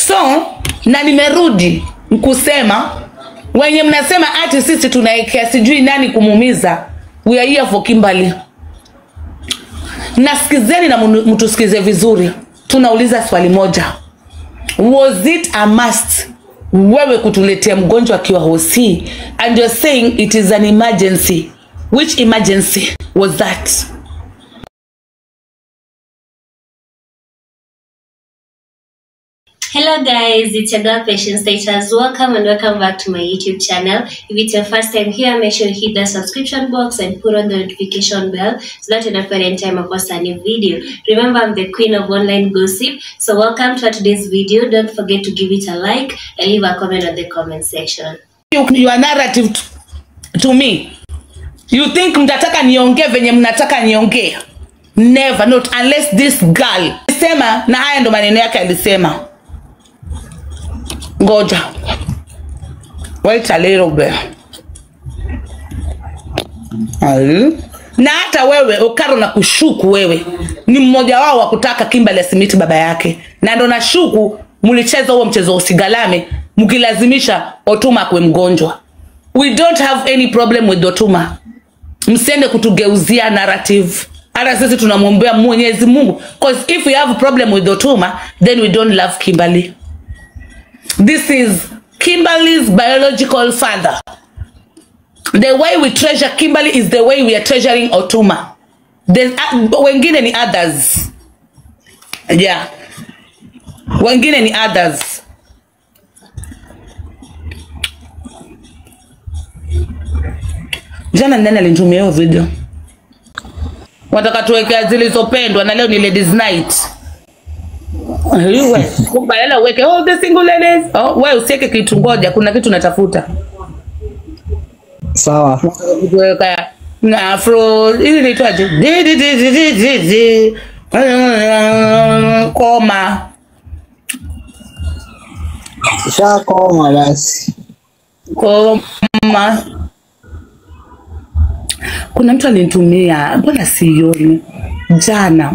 so na nimerudi kusema wenye mnasema ati sisi tunaekea sijui nani kumuumiza we are here for Kimberly nasikizeni na mnu- mtusikize vizuri tunauliza swali moja was it a must wewe kutuletea mgonjwa akiwa hosi and you're saying it is an emergency which emergency was that Hello guys, it's your girl Patience Status. Welcome and welcome back to my YouTube channel. If it's your first time here, make sure you hit the subscription box and put on the notification bell so that you don't pay any time I post a new video. Remember, I'm the queen of online gossip. So welcome to today's video. Don't forget to give it a like and leave a comment on the comment section. you, your narrative to, to me you think mtataka niongee venye mnataka niongee never not unless this girl sema na haya ndo maneno yake alisema ngoja wait a little bit Ai. na hata wewe ukaro na kushuku wewe ni mmoja wao wa kutaka Kimberly asimiti baba yake na ndo nashuku mlicheza huo mchezo wa usigalame mkilazimisha Otuma akuwe mgonjwa we don't have any problem with Otuma msiende kutugeuzia narrative hata sisi tunamwombea mwenyezi mungu cause if we have a problem with Otuma then we don't love Kimberly this is Kimberly's biological father the way we treasure Kimberly is the way we are treasuring Otuma. There's, uh, wengine ni others. Yeah. Wengine ni others. Jana nani alinitumia hiyo video? Wataka tuwekea zilizopendwa na leo ni ladies night. Wewe, badala uweke all the single ladies. Oh, wewe usiweke kitu ngoja, kuna kitu natafuta. Sawa. kuweka na afro ili naitwaje Di, di, di, di, di, di, di. koma Shakoma basi. koma kuna mtu alinitumia mbona sioni jana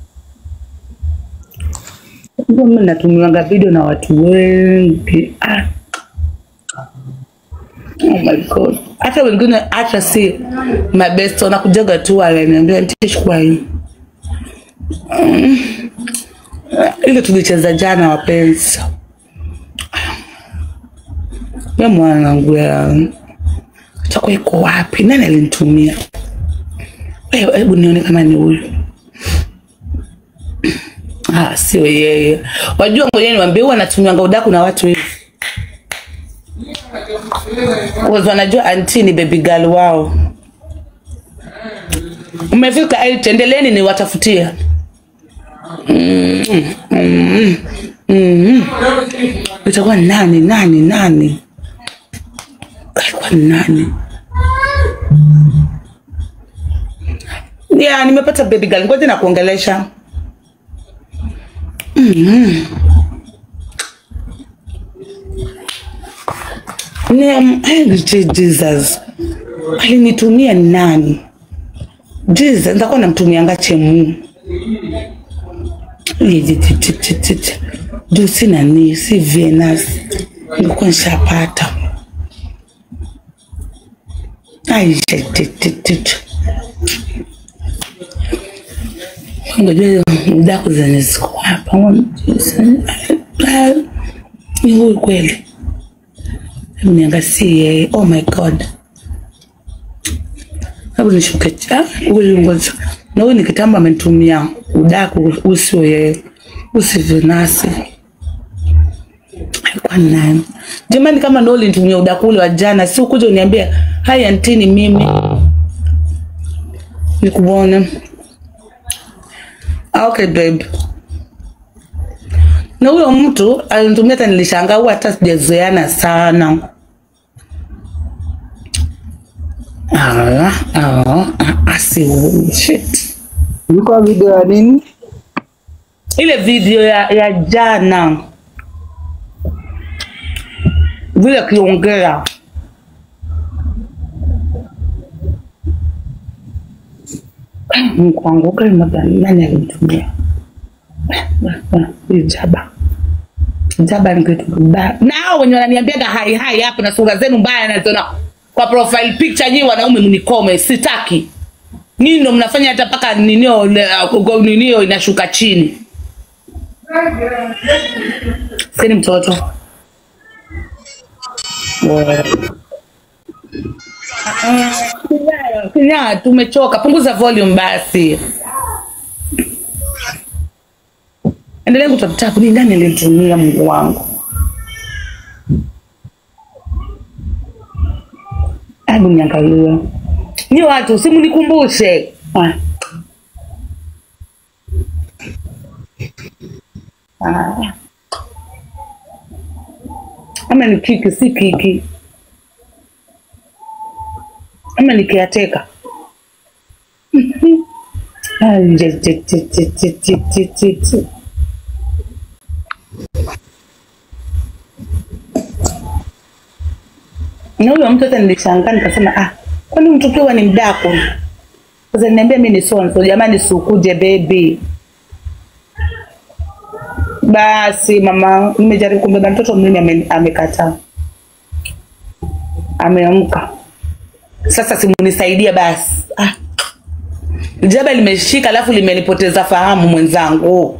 Ndio mimi natumiwaga video na watu wengi ah. Oh my god. Hata wengine hata si my best wanakujaga tu wananiambia nitachukua hii. Mm. Ile tulicheza jana wapenzi. Ya mwanangu ya chako iko wapi? Nani alinitumia? Wewe hebu nione kama ni huyu. Ah, sio yeye. Wajua ngoja niwaambie huwa anatumianga udaku na watu hivi. Because wanajua anti ni baby girl wao. Umefika eight, endeleeni niwatafutie. Mm, mm, mm. Itakuwa nani nani nani? Itakuwa nani? Yeah, nimepata baby girl. Ngoja na kuongelesha. Ni- eh, Jesus. Alinitumia nani? Jesus, nitakuwa namtumianga chemu. Juu si nani, si Venus. Nilikuwa nishapata. Ai, shit, shit, shit, shit. Ngoja daku zenye ziko hapa. Ni huyu kweli. Hebu niangasie. Oh my god. Hebu nishuke cha huyu ngoja. Na huyu ni kitambo amenitumia udaku usio yeye. Usivinasi. Alikuwa nani? Jamani kama ndio ulinitumia udaku ule wa jana, si ukuja uniambia, "Hai auntie ni mimi." Nikuone. Ah, Okay babe. Na huyo mtu alinitumia hata nilishangaa, huwa hata sijazoeana sana. Ah, ah, ah, si shit. Ilikuwa video ya nini? Ile video ya, ya jana vile akiongea kuanguka nani alinitumia ijaba Jaba ni kitu kibaya. Na hao wenye wananiambiaga hai hai hapo na sura zenu mbaya naziona kwa profile picture nyinyi wanaume mnikome, sitaki. Nyinyi ndo mnafanya hata mpaka ninio le- go- ninio inashuka chini. Sini mtoto. Kinya, tumechoka. Punguza volume basi. Endelea kutafuta kuni nani alinitumia Mungu wangu. Hebu niangalie. Ni watu simunikumbushe. Ah. Ah. Ama ni kiki si kiki. Ama ni kiateka. Ah, je- je- je- je- je- je- je- je- je. na huyo mtu hata nilishangaa nikasema ah kwani mtu ukiwa ni mdako sasa niambia mi ni sonso jamani sukuje bebi basi mama nimejaribu kumbeba mtoto mimi ame- amekataa ameamka sasa simunisaidia basi ah. jaba limeshika alafu limenipoteza fahamu mwenzangu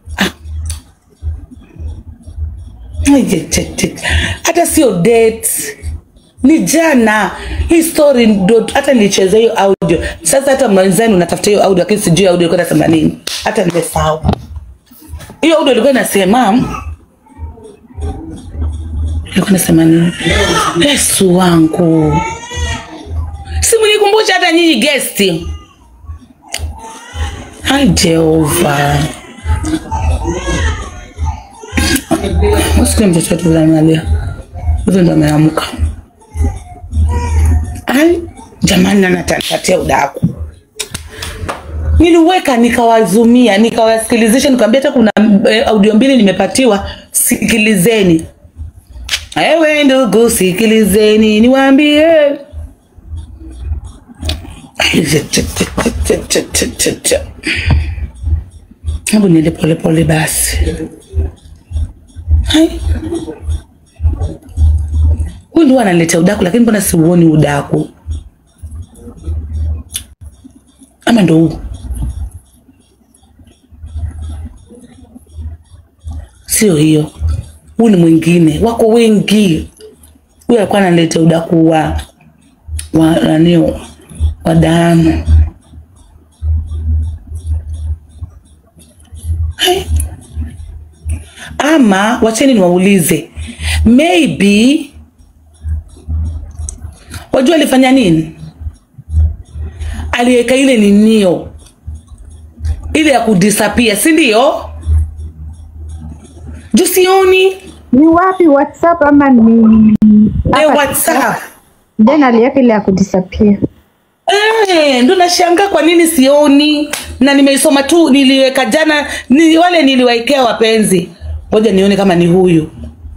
Ai, je- je- je. hata sio date ni jana hii story ndo hata nilicheza hiyo audio sasa hata mwenzani unatafuta hiyo audio lakini sijui audio ilikuwa inasema nini hata nimesahau hiyo audio ilikuwa inasema ilikuwa inasema nini yesu wangu simunikumbusha hata nyinyi gesti ai jehova usikie mtoto wetu vile analia hivyo ndo ameamka ai jamani nanatatia udaku niliweka nikawazumia nikawasikilizisha nikawambia hata kuna eh, audio mbili nimepatiwa sikilizeni ewe ndugu sikilizeni niwaambie hebu niende polepole basi Hai. huyu ndio analetea udaku lakini mbona siuoni udaku ama ndo huu sio hiyo huu ni mwingine wako wengi huyu alikuwa analetea udaku wa wa nani wa damu Hai. ama wacheni niwaulize maybe wajua alifanya nini aliweka ile ninio ile ya kudisapia si ndio juu sioni ni wapi whatsapp ama ni eh, hapa whatsapp then aliweka ile ya kudisappear Eh, ndo nashangaa kwa nini sioni na nimeisoma tu niliweka jana ni wale niliwaekea wapenzi ngoja nione kama ni huyu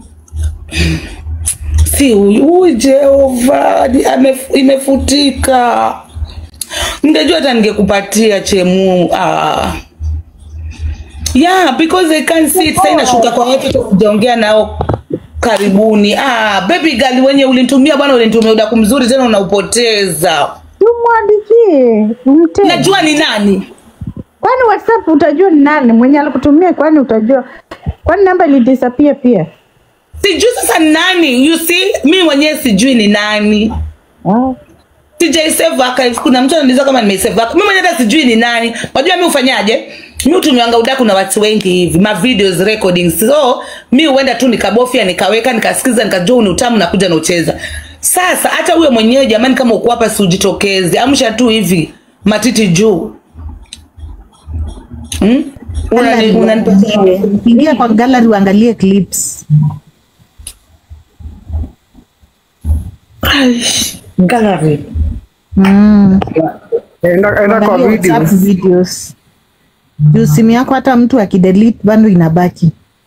si huyu huyu jehova ni- amef- imefutika ningejua hata ningekupatia chemu ah. yeah because I can't see it sasa inashuka kwa watu hata sijaongea nao karibuni ah, baby girl wenye ulinitumia bwana ulinitumia udaku mzuri tena unaupoteza tumwandikie mte najua ni nani kwani whatsapp utajua ni nani mwenye alikutumia kwani utajua kwani namba ilidisappear pia sijui sasa ni nani you see mi mwenyewe sijui ni nani ah. sijaisave archive kuna mtu ananiuliza kama nimeisave archive mimi mwenyewe hata sijui ni nani unajua mi ufanyaje mi utumiwanga udaku na watu wengi hivi ma videos recordings so mi huenda tu nikabofya nikaweka nikasikiza nikajua huu ni utamu nakuja naucheza sasa hata huyo mwenyewe jamani kama uko hapa si ujitokeze amsha tu hivi matiti juu hmm? Unani- unanipatia ingia kwa gallery uangalie clips Aish, gallery mm. Enda, enda kwa Angalia video. WhatsApp videos juu simu yako hata mtu akidelete bado inabaki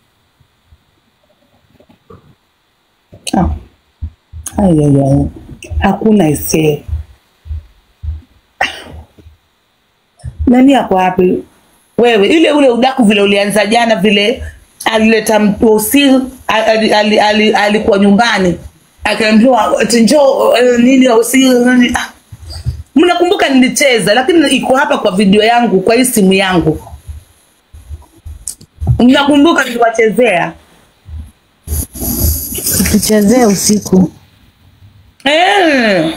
Ah. Ai, ai, ai. Hakuna ise. Nani ako wapi? Wewe ile ule udaku vile ulianza jana vile alileta mposi alikuwa ali, ali, alikuwa nyumbani akaambiwa ati njoo eh, nini osi nini ah. mnakumbuka nilicheza lakini iko hapa kwa video yangu kwa hii simu yangu mnakumbuka niliwachezea tuchezee usiku eh.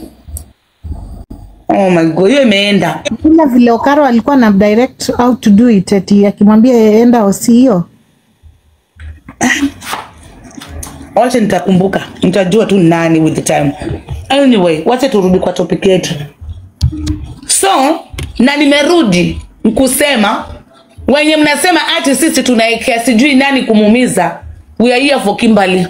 oh my god hiyo imeenda ila vile Okaro alikuwa na direct how to do it eti akimwambia enda osi hiyo wacha nitakumbuka nitajua tu nani with the time anyway wacha turudi kwa topic yetu so na nimerudi kusema wenye mnasema ati sisi tunaekea sijui nani kumuumiza we are here for Kimberly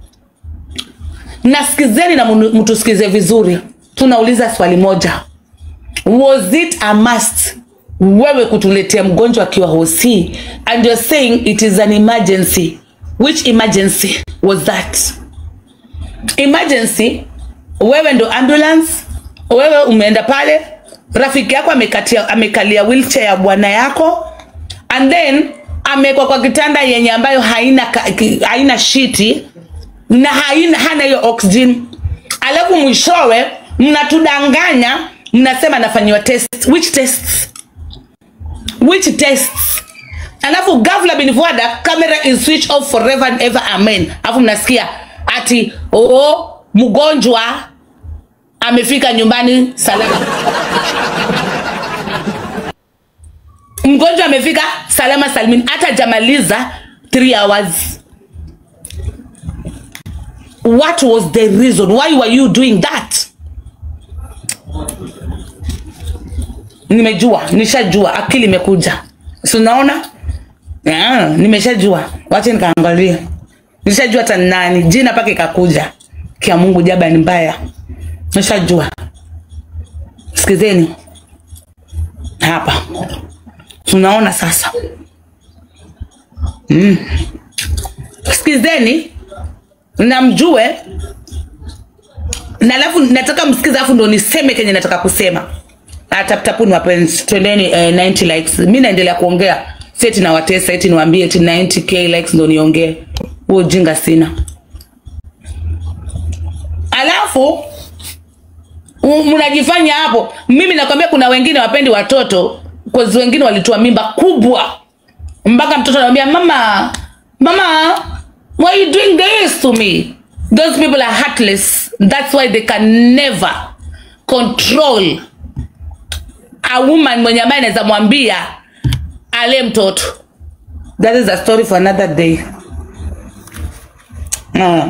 nasikizeni na mnu- mtusikize vizuri tunauliza swali moja was it a must wewe kutuletea mgonjwa akiwa hosi and you're saying it is an emergency which emergency was that emergency wewe ndo ambulance wewe umeenda pale rafiki yako amekatia, amekalia wheelchair ya bwana yako and then amewekwa kwa kitanda yenye ambayo haina, ka- ki- haina shiti na haina hana hiyo oxygen alafu mwishowe mnatudanganya mnasema anafanyiwa test which tests which tests alafu ghafla bin fuada camera is switch off forever and ever amen alafu mnasikia ati oo mgonjwa amefika nyumbani salama mgonjwa amefika salama salmin hata jamaliza 3 hours what was the reason why were you doing that nimejua nishajua akili imekuja si unaona yeah, nimeshajua wache nikaangalia nishajua hata ni nani jina paka ikakuja kia mungu jaba ni mbaya nishajua sikizeni hapa tunaona sasa mm. sikizeni na mjue na alafu nataka msikize alafu ndo niseme kenye nataka kusema Ah, tap tapuni wapenzi twendeni eh, 90 likes mi naendelea kuongea seti na watesa eti niwaambie eti 90k likes ndo niongee huo ujinga sina alafu u- mnajifanya hapo mimi nakwambia kuna wengine wapendi watoto kozi wengine walitoa mimba kubwa mpaka mtoto anamwambia mama mama why are you doing this to me those people are heartless that's why they can never control a woman mwenye ambaye anaweza mwambia ale mtoto that is a story for another day no.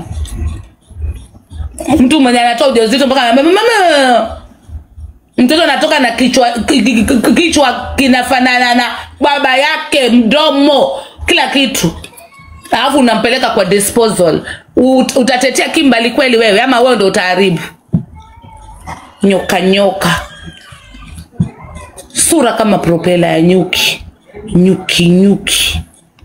mtu mwenye anatoa ujauzito mpaka anaambia mama mtoto anatoka na kichwa ki- ki- ki- kichwa kinafanana na baba yake mdomo kila kitu alafu unampeleka kwa disposal Ut, utatetea kimbali kweli wewe ama wewe ndo utaharibu nyoka nyoka sura kama propela ya nyuki nyuki nyuki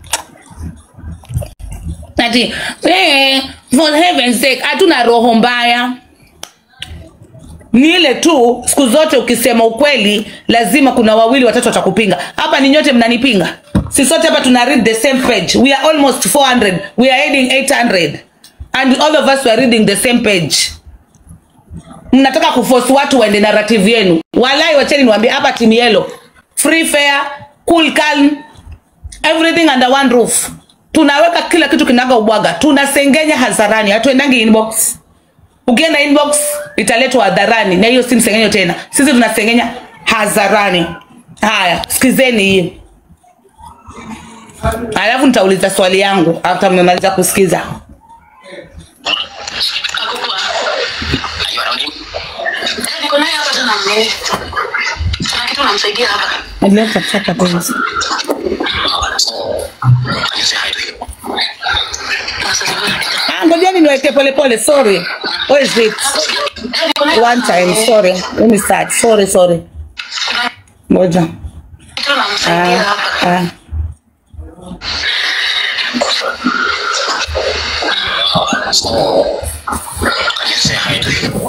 ati eh, for heaven's sake hatuna roho mbaya ni ile tu siku zote ukisema ukweli lazima kuna wawili watatu watakupinga hapa ni nyote mnanipinga si sote hapa tuna read the same page we are almost 400 we are heading 800 and all of us we are reading the same page mnataka kuforce watu waende narrative yenu walai wacheni niwaambie hapa timu yelo free fair cool calm everything under one roof tunaweka kila kitu kinaga ubwaga tunasengenya hadharani hatuendangi inbox ukienda inbox italetwa hadharani na hiyo si msengenyo tena sisi tunasengenya hadharani haya sikizeni hii alafu nitauliza swali yangu hata mmemaliza kusikiza Are you around him? Niko naye hapa tena mimi. Kuna kitu namsaidia hapa. Endelea kuchapa penzi. Can you say hi to him? Nasalimia. Ah, ngojeni niweke polepole sorry Where is it Niko naye one time sorry let me start sorry sorry ngoja kitu namsaidia ah, hapa. ah. Can you say hi to him?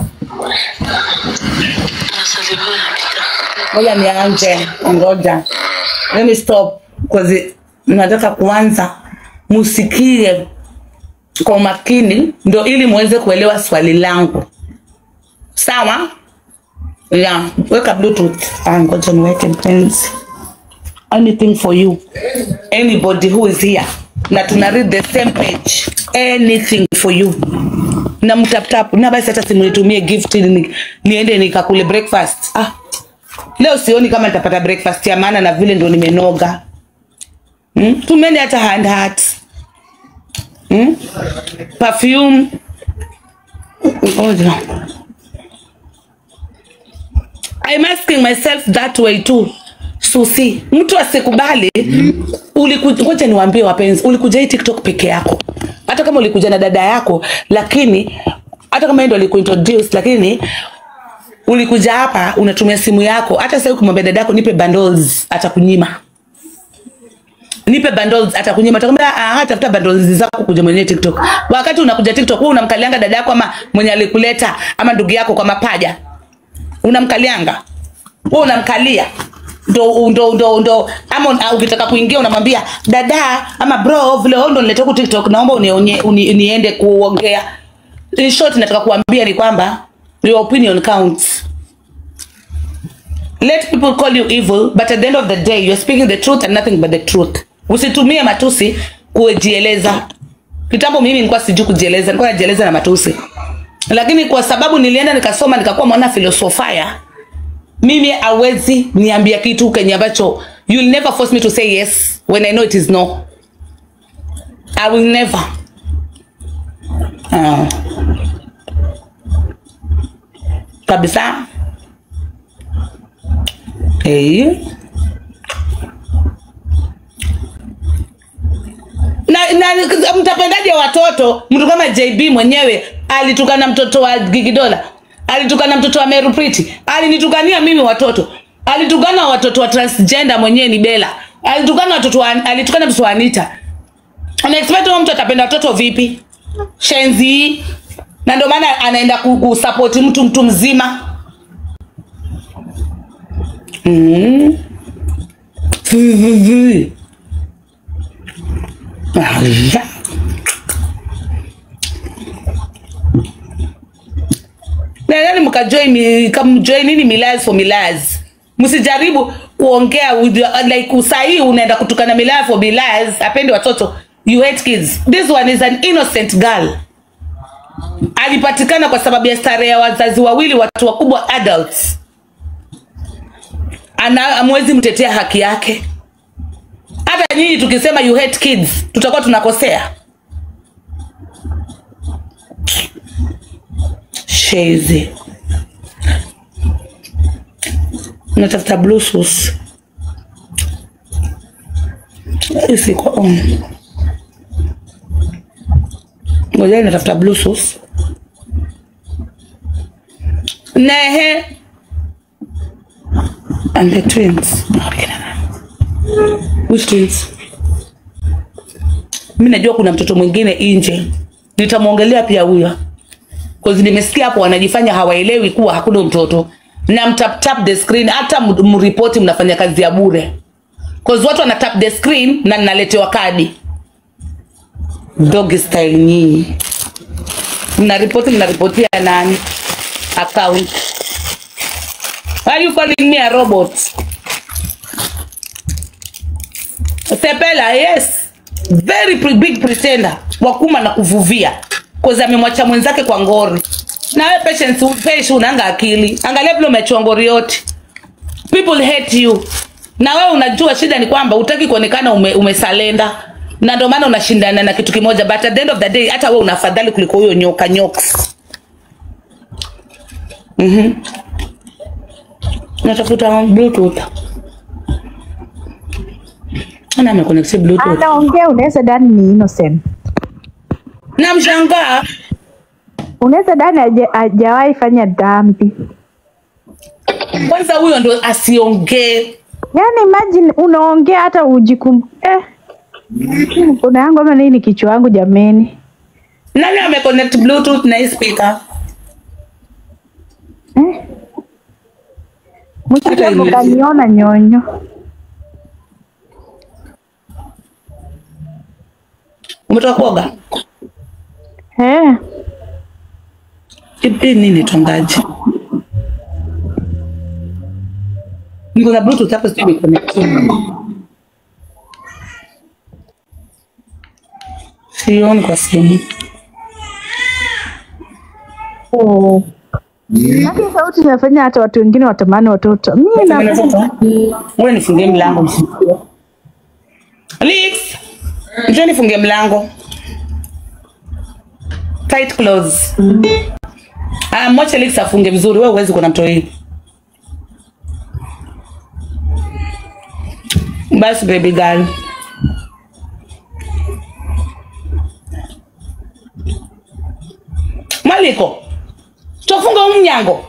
Nasalimia Peter. ngoja nianje ngoja let me stop cause nataka kuanza musikie kwa umakini ndo ili muweze kuelewa swali langu sawa yeah weka bluetooth Ah, ngoja niweke mpenzi anything for you anybody who is here na tuna read the same page anything for you na mtaptap na basi hata simnitumie gift ili ni, niende nikakule breakfast ah leo sioni kama nitapata breakfast ya maana na vile ndo nimenoga hmm? tumeni hata hand heart hmm? perfume ngoja I'm asking myself that way too. Susi, mtu asikubali ulikuja, ngoja niwaambie wapenzi, ulikuja hii TikTok peke yako, hata kama ulikuja na dada yako, lakini hata kama yeye ndo alikuintroduce, lakini ulikuja hapa unatumia simu yako. Hata sasa ukimwambia dada yako nipe bundles, atakunyima nipe bundles atakunyima, atakwambia ah, tafuta bundles zako kuja mwenyewe TikTok. Wakati unakuja TikTok, wewe unamkalianga dada yako ama mwenye alikuleta ama ndugu yako kwa mapaja unamkalianga wewe unamkalia ndo ndo ndo ndo ama un- ukitaka kuingia unamwambia dada ama bro vile wewe ndo niletee ku TikTok naomba unionye uni, niende kuongea in short nataka kuambia ni kwamba your opinion counts let people call you evil but at the end of the day you're speaking the truth and nothing but the truth usitumie matusi kujieleza kitambo mimi nilikuwa sijui kujieleza nilikuwa najieleza na matusi lakini kwa sababu nilienda nikasoma nikakuwa mwana filosofia mimi awezi niambia kitu kenye ambacho you'll never force me to say yes when i know it is no i will never uh, kabisa hey. na, na mtapendaje watoto mtu kama jb mwenyewe alitukana mtoto wa gigidola alitukana mtoto wa meru priti alinitukania mimi watoto alitukana watoto wa transgender mwenyewe ni bela alitukana watoto wa, alitukana mtoto wa anita unaexpect huyo mtu atapenda watoto vipi shenzi hii na ndio maana anaenda ku- kusapoti mtu mtu mzima mm. Vivi. Aya. nadhani mkajoin mi- kamjoin nini milaz for milaz msijaribu kuongea with your- like usahii unaenda kutukana milaz for milaz apendi watoto you hate kids this one is an innocent girl alipatikana kwa sababu ya starehe ya wazazi wawili watu wakubwa adults ana amwezi mtetea haki yake hata nyinyi tukisema you hate kids tutakuwa tunakosea shezi natafuta blue sauce isiko on ngoja natafuta blue sauce nehe and the twins Akina nani? which twins mi najua kuna mtoto mwingine nje nitamwongelea pia huyo Cause nimesikia hapo wanajifanya hawaelewi kuwa hakuna mtoto na mtap tap the screen hata m- mripoti mnafanya kazi ya bure Cause watu wana tap the screen na naletewa kadi dog style nyinyi mnaripoti mnaripotia nani account are you calling me a robot Sepela, yes. Very pre big pretender. Wakuma na kuvuvia. Koza amemwacha mwenzake kwa ngori. Na wewe patience upeshi unanga akili. Angalia vile umechua ngori yote. People hate you. Na wewe unajua shida ni kwamba utaki kuonekana ume, umesalenda. Na ndio maana unashindana na kitu kimoja but at the end of the day hata wewe unafadhali kuliko huyo nyoka nyoks. Mhm. Natafuta bluetooth. Ana ameconnect bluetooth. anaongea unaweza dani ni innocent Namshangaa unaweza dani haja- hajawahi fanya dhambi kwanza, huyo ndo asiongee. yaani imagine unaongea hata ujikum eh. kuna yangu ama nini kichwa yangu jameni Nani ameconnect bluetooth na hii speaker? eh. Hata msiku ile- kaniona nyonyo umetoka kuoga Eh, hii nini tongaji niko na bluetooth hapa sijui imeconnect sioni kwa simu oh. Lakini sauti inafanya hata watu wengine watamani watoto. Mimi na Ngoja nifungie mlango msikie. Alex, njoo nifungie mlango. Tight close. Ah, mwache Alex afunge vizuri. Wewe huwezi kuna mtoi. Basi baby girl. Maliko. Tofunga huu mnyango.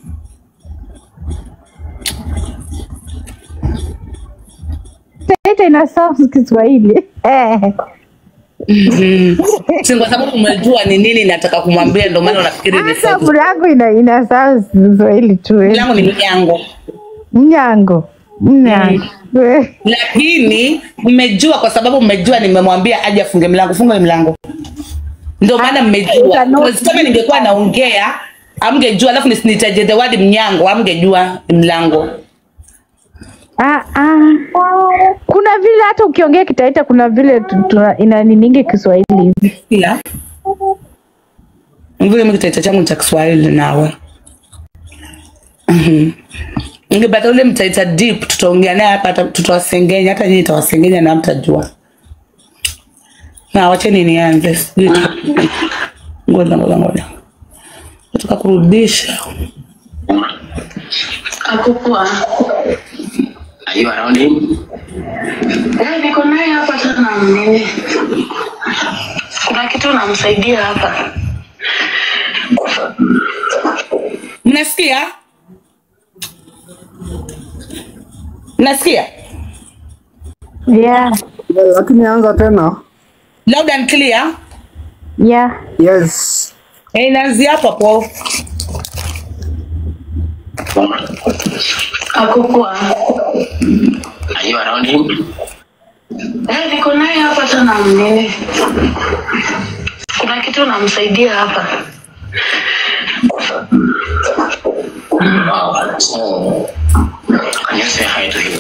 Taita ina sound Kiswahili. Eh. Si kwa sababu umejua ni nini nataka kumwambia ndio maana unafikiri ni Hata sauti. mlango ina ina sound Kiswahili tu. eh. Mlango ni mnyango. Mnyango. Mnyango. Eh. lakini mmejua kwa sababu mmejua nimemwambia aje afunge mlango funga mlango ndio maana mmejua Cannot- Because kama ningekuwa naongea amgejua alafu nisinitaje the word mnyango amgejua ni mlango Ah, ah. Kuna vile hata ukiongea Kitaita kuna vile tu- tuna- ina niningi Kiswahili hivi. ila vile mimi kitaita changu ni cha Kiswahili nawe Mhm. Ningepata ule mtaita deep tutaongea naye hapa hata tutawasengenya hata nyinyi tawasengenya na mtajua na wacheni nianze sijui tu- ngoja ngoja ngoja nataka kurudisha Akukua. Are you around him? Eh, niko naye hapa tena mnini. Kuna kitu namsaidia hapa. mnasikia mnasikia Yeah. lakini anza tena loud and clear Yeah. yes Eh, inaanzia hapo hapo Akukua. Are you around him? Eh, niko naye hapa tena mnini. Kuna kitu namsaidia hapa. Wow. So, can you say hi to him?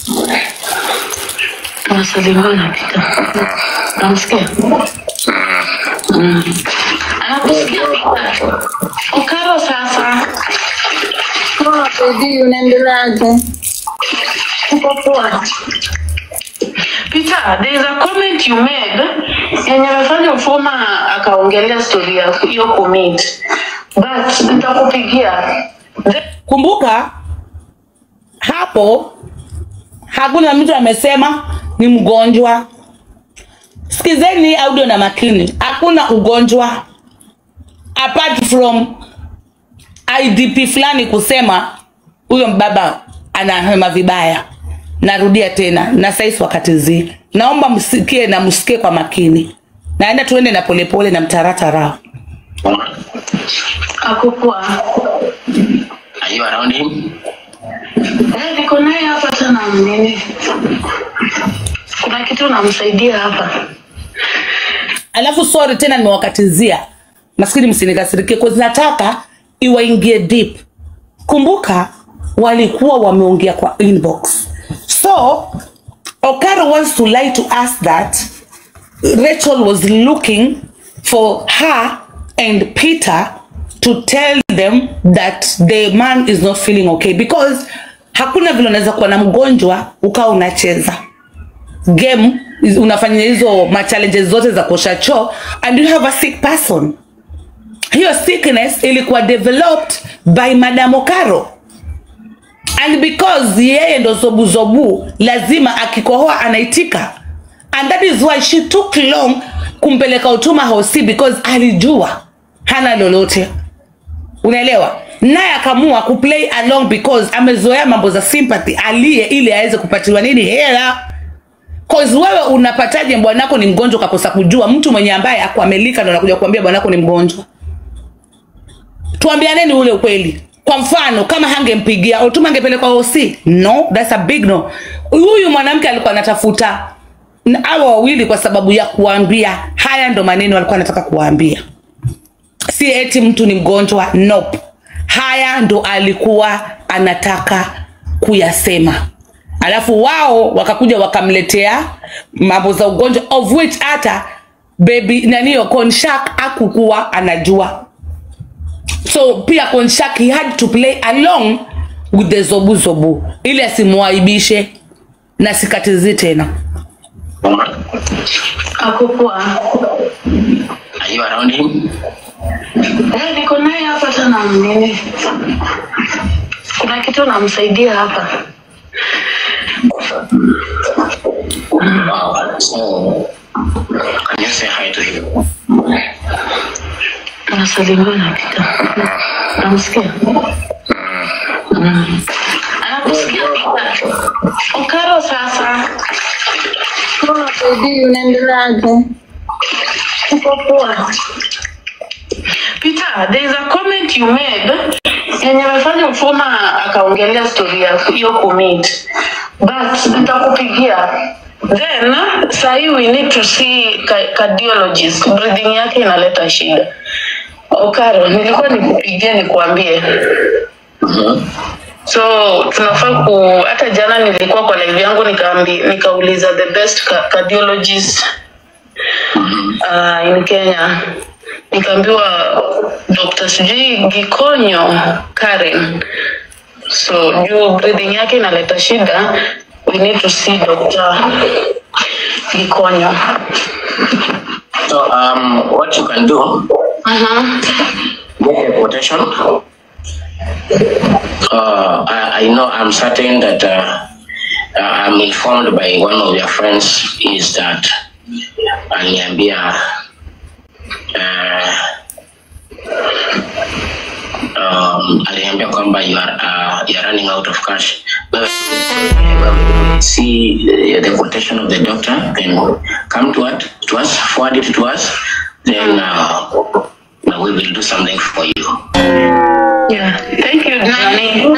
Unasalimia napita. Namsikia? Mm. Anakusikia Pita. Ukaro sasa. Baby, unaendeleaje? Uko poa. Peter, there is a comment you made yenye imefanya Ufoma akaongelea story ya hiyo commit. But nitakupigia. kumbuka hapo hakuna mtu amesema ni mgonjwa sikizeni audio na makini hakuna ugonjwa apart from idp fulani kusema huyo mbaba anahema vibaya narudia tena na saisi wakati zi naomba msikie na msikie kwa makini naenda tuende na polepole na mtaratara Akukua. Are you around him? Eh, niko naye hapa tena mnini. Kuna kitu namsaidia hapa. alafu sorry tena nimewakatizia maskini msinikasirikie kwa nataka iwaingie deep kumbuka walikuwa wameongea kwa inbox so okaro wants to lie to us that rachel was looking for her and peter to tell them that the man is not feeling okay because hakuna vile unaweza kuwa na mgonjwa ukawa unacheza game is- unafanya hizo machallenges zote za kuosha choo and you have a sick person hiyo sickness ilikuwa developed by madam okaro and because yeye ndo zobuzobu lazima akikohoa anaitika and that is why she took long kumpeleka utuma hosi because alijua hana lolote unaelewa naye akamua kuplay along because amezoea mambo za sympathy aliye ili aweze kupatiwa nini hela Cause wewe unapataje bwanako ni mgonjwa ukakosa kujua mtu mwenye ambaye akuamelika ndo anakuja kuambia bwanako ni mgonjwa tuambianeni ule ukweli kwa mfano kama hangempigia Otuma angepelekwa OC no that's a big no huyu mwanamke alikuwa anatafuta na hawa wawili kwa sababu ya kuambia haya ndo maneno walikuwa anataka kuwaambia si eti mtu ni mgonjwa nope. haya ndo alikuwa anataka kuyasema alafu wao wakakuja wakamletea mambo za ugonjwa of which hata baby naniyo konshak akukuwa anajua so pia konshak he had to play along with the zobuzobu ili asimwaibishe na sikatizi tena Akukua. Are you around him? Eh, niko naye hapa tena mnini. Kuna kitu namsaidia hapa. Wow. So, can you say hi to him? Anasalimia napita. Namsikia. Mm. Anakusikia pita. Ukaro sasa. Unasaidia unaendeleaje? Uko poa. Peter, there is a comment you made yenye amefanya Mfuma akaongelea story ya hiyo commit but nitakupigia then sahi we need to see ca- cardiologist breathing yake inaleta shida okaro nilikuwa nikupigie nikuambie so tunafaa ku hata jana nilikuwa kwa live yangu nikaambi nikauliza the best ca- cardiologist uh, in Kenya nikaambiwa Dr. sijui Gikonyo Karen so juu breathing yake inaleta shida we need to see Dr. Gikonyo So, um, what you can do, uh-huh. get a quotation. Uh, I, I know, I'm certain that uh, uh, I'm informed by one of your friends is that aliniambia uh, um, aliniambia kwamba you are, uh, you are running out of cash. Wewe- wewe See uh, the quotation of the doctor, then come to, it, to us, forward it to us, then uh, we will do something for you. yeah. thank you Nani.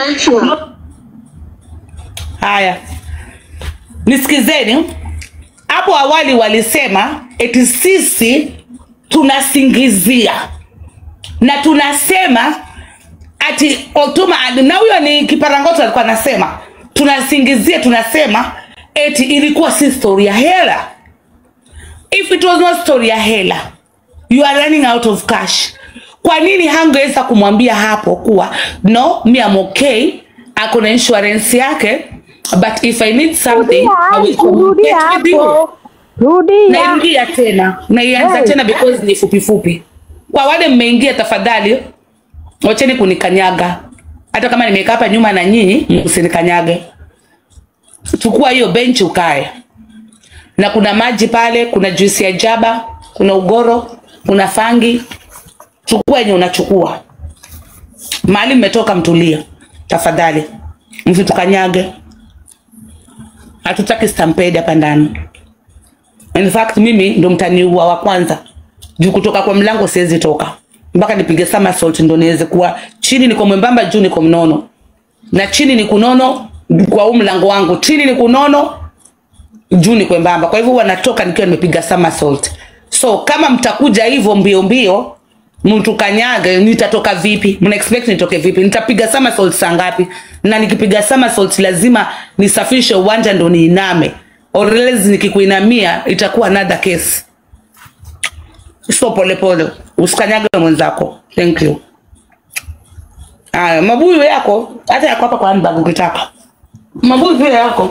haya nisikizeni hapo awali walisema eti sisi tunasingizia na tunasema ati otuma na huyo ni kiparangoto alikuwa anasema tunasingizia tunasema eti ilikuwa si story ya hela if it was not story ya hela you are running out of cash kwa nini hangeweza kumwambia hapo kuwa no mi am okay ako na insurance yake but if i need something I will rudia communicate with you hapo rudia nairudia tena naianza Hey. tena because ni fupi fupi kwa wale mmeingia tafadhali wacheni kunikanyaga hata kama nimekaa hapa nyuma na nyinyi msinikanyage chukua hiyo benchi ukae na kuna maji pale kuna juisi ya jaba kuna ugoro kuna fangi chukua yenye unachukua mahali mmetoka mtulie tafadhali msitukanyage hatutaki stampede hapa ndani in fact mimi ndo mtaniua wa kwanza juu kutoka kwa mlango siwezi toka mpaka nipige somersault ndo niweze kuwa chini niko mwembamba juu niko mnono na chini ni kunono kwa huu mlango wangu chini ni kunono juu ni kwembamba kwa hivyo huwa natoka nikiwa nimepiga somersault so kama mtakuja hivyo mbio mbio mtukanyage nitatoka vipi mna expect nitoke vipi nitapiga somersault saa ngapi na nikipiga somersault lazima nisafishe uwanja ndo niiname or else nikikuinamia itakuwa another case so polepole usikanyage mwenzako thank you aya mabuyu yako hata yako hapa kwa handbag ukitaka mabuyu pia yako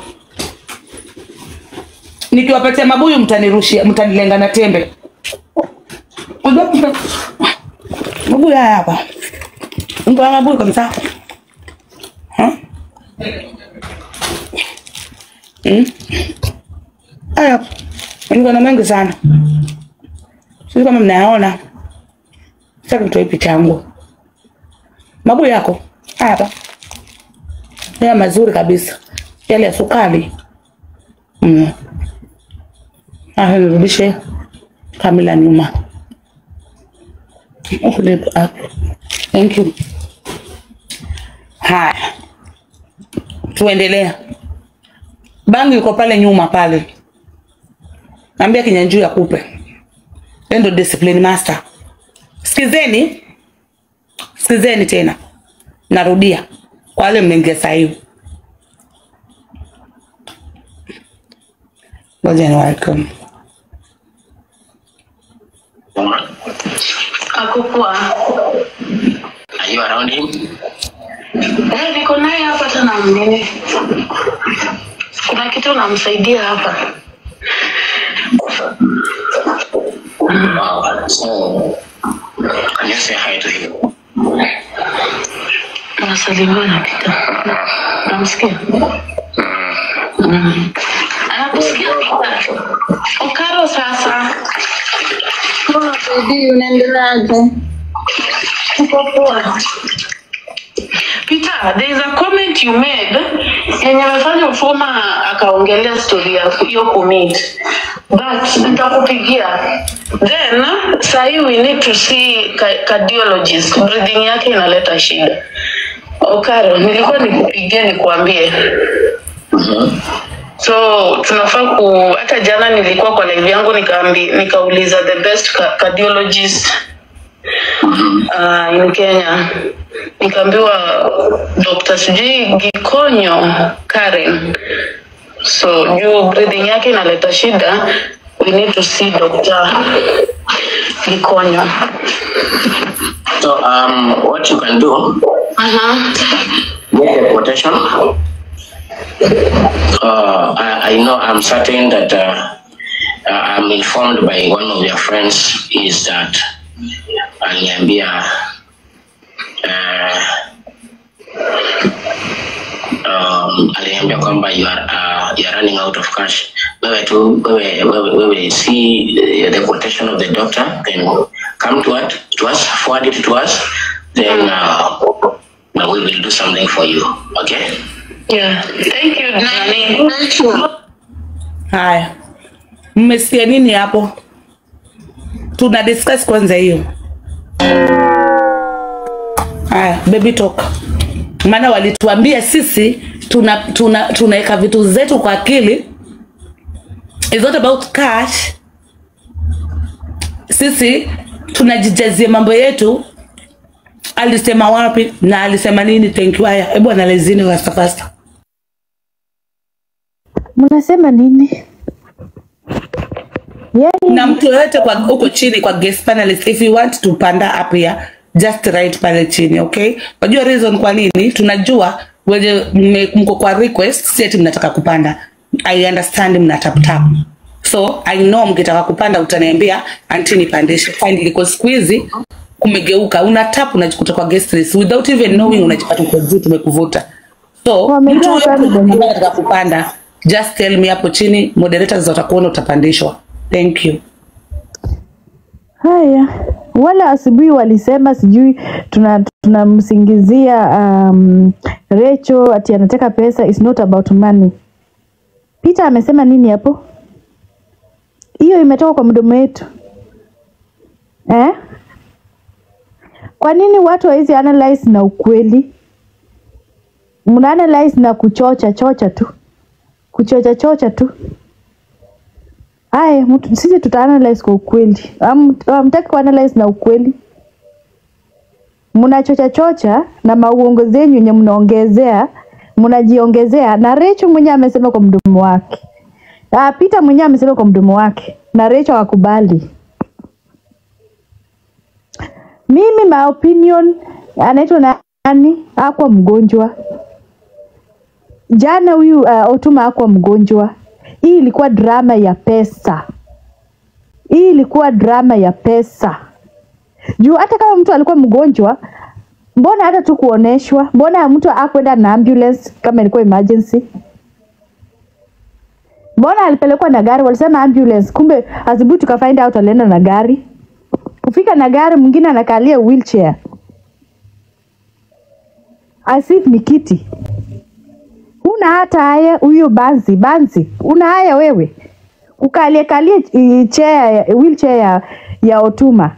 nikiwapatia mabuyu mtanirushia mtanilenga na tembe mabuyu haya hapa mtu wa mabuyu kabisa Ha? Mm. haya niko na mengi sana sisi kama mnayaona sasa nitoe picha yangu mabuyu yako haya hapa haya mazuri kabisa yale ya sukari mm. Haya, nirudishe kamera nyuma. Flip up. Thank you. Haya, tuendelea. Bangi iko pale nyuma pale, ambia kinyanjui akupe Yeye ndo discipline master sikizeni sikizeni tena narudia kwa wale mmeingia sahivi ngoja niwaweke Akukua. Are you around him? Eh, niko naye hapa tena mnene. Kuna kitu namsaidia hapa. Wow. So, can you say hi to him? Anasalimiwa na Peter. Namsikia. Mm. Anakusikia Peter. Okaro sasa. Poa baby, unaendeleaje? Uko poa. Peter, there is a comment you made yenye amefanya Mfuma akaongelea story ya hiyo commit but nitakupigia then sahi we need to see ca- cardiologist breathing yake inaleta shida okaro nilikuwa nikupigie nikuambie so tunafaa ku hata jana nilikuwa kwa live yangu nikaambi nikauliza the best ca- cardiologist uh, in Kenya nikaambiwa Dr. sijui Gikonyo Karen. So juu breathing yake inaleta shida, we need to see Dr. Gikonyo. So, um, what you can do, Uh-huh. get a quotation. Uh, I, I know, I'm certain that uh, uh, I'm informed by one of your friends is that aliniambia uh, um, aliniambia kwamba you are, uh, you are running out of cash. Wewe tu wewe wewe wewe see uh, the quotation of the doctor, then come to us, to us, forward it to us, then uh, we will do something for you. Okay? Yeah. Thank you, Nani. Thank you. haya mmesikia nini hapo tuna discuss kwanza hiyo haya baby talk maana walituambia sisi tuna tuna tunaweka vitu zetu kwa akili It's not about cash sisi tunajijazia mambo yetu alisema wapi na alisema nini thank you haya hebu analizini fasta fasta mnasema nini yani na mtu yoyote kwa huko chini kwa guest panelist if you want to panda up here just write pale chini okay unajua reason kwa nini tunajua wenye mme- mko kwa request si ati mnataka kupanda i understand mna tap tap so i know mkitaka kupanda utaniambia anti nipandishe fine liko siku hizi kumegeuka una tap unajikuta kwa guest list without even knowing unajipata uko juu tumekuvuta so Wamejua mtu yoyote pale kwenye- ambaye anataka kupanda just tell me hapo chini moderators watakuona utapandishwa thank you haya wala asubuhi walisema sijui tuna tunamsingizia um, Recho ati anataka pesa is not about money. Peter amesema nini hapo? Hiyo imetoka kwa mdomo wetu eh? Kwa nini watu hawezi analyze na ukweli? Mna analyze na kuchocha chocha tu, kuchocha chocha tu. Aya, mtu- sisi tuta analyze kwa ukweli. Am- Hamtaki ku analyze na ukweli. Mnachocha chocha na mauongo zenyu yenye mnaongezea, mnajiongezea na Recho mwenyewe amesema kwa mdomo wake. Ah, Peter mwenyewe amesema kwa mdomo wake na Recho hakubali. Mimi my opinion anaitwa nani? Hakuwa mgonjwa. Jana huyu uh, Otuma hakuwa mgonjwa. Hii ilikuwa drama ya pesa. Hii ilikuwa drama ya pesa. Juu hata kama mtu alikuwa mgonjwa, mbona hata tu kuoneshwa? Mbona mtu akwenda na ambulance kama ilikuwa emergency? Mbona alipelekwa na gari? Walisema ambulance, kumbe asubuhi tuka find out alienda na gari. Kufika na gari, mwingine anakalia wheelchair as if ni kiti. Una hata haya huyo banzi banzi, una haya wewe ukalie kalie eh, chair wheelchair ya, ya Otuma.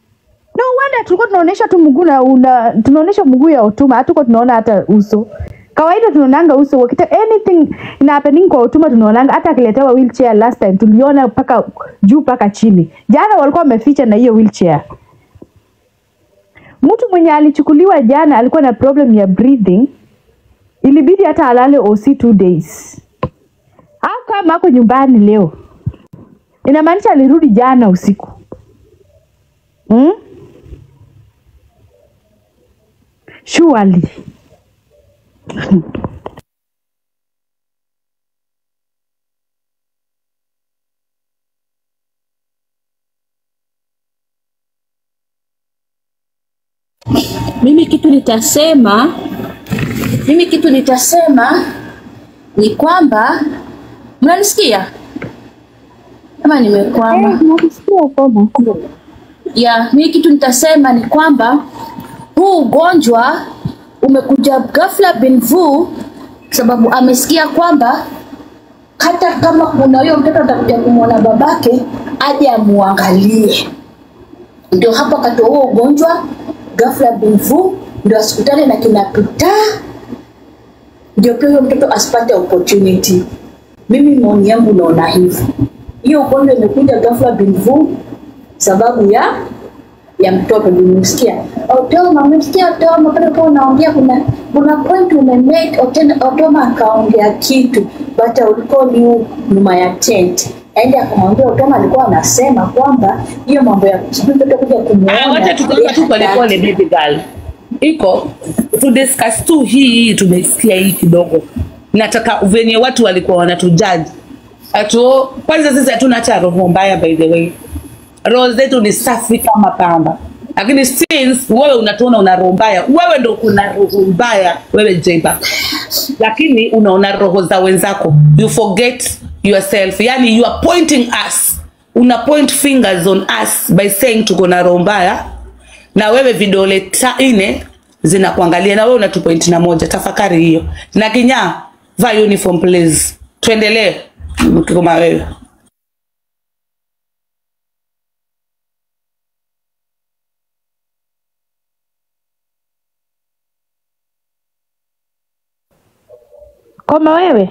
No wonder tulikuwa tunaonyesha tu mguu na una tunaonyesha mguu ya Otuma, hatuko tunaona hata uso. kawaida tunaonanga uso wakita anything ina happening kwa utuma tunaonanga hata akiletewa wheelchair last time tuliona mpaka juu mpaka chini jana walikuwa wameficha na hiyo wheelchair mtu mwenye alichukuliwa jana alikuwa na problem ya breathing ilibidi hata alale OC two days au kama ako nyumbani leo inamaanisha alirudi jana usiku hmm? surely Mimi kitu nitasema, mimi kitu nitasema ni kwamba mnanisikia ama nimekwama? Ya, mimi kitu nitasema ni kwamba huu ugonjwa umekuja ghafla bin vu, sababu amesikia kwamba hata kama kuna huyo mtoto atakuja kumwona babake aje amuangalie ndio hapo akatoa huo ugonjwa ghafla bin vu, ndio asikutane na kina Peter, ndio pia huyo mtoto asipate opportunity. Mimi maoni yangu naona hivyo, hiyo ugonjwa imekuja ghafla bin vu sababu ya ya mtoto. Nimemsikia Otoma, umemsikia Otoma pale kwa unaongea, kuna kuna point umemake Otena- Otoma akaongea kitu but ulikuwa ni nyuma ya tent aende akamwambia Otoma alikuwa anasema kwamba hiyo mambo ya sijui mtoto kuja Ah, kumuona wacha tukawa tu polepole baby girl iko tu discuss tu hii hii tumesikia hii kidogo nataka venye watu walikuwa wanatujaji atu kwanza sisi hatuna hata roho mbaya by the way roho zetu ni safi kama pamba lakini since wewe unatuona una roho mbaya wewe ndo kuna roho mbaya wewe jeba lakini unaona roho za wenzako you forget yourself yani you are pointing us una point fingers on us by saying tuko na roho mbaya na wewe vidole ta nne zinakuangalia na wewe unatupoint na moja tafakari hiyo na kinyaa vaa uniform please tuendelee kama wewe koma wewe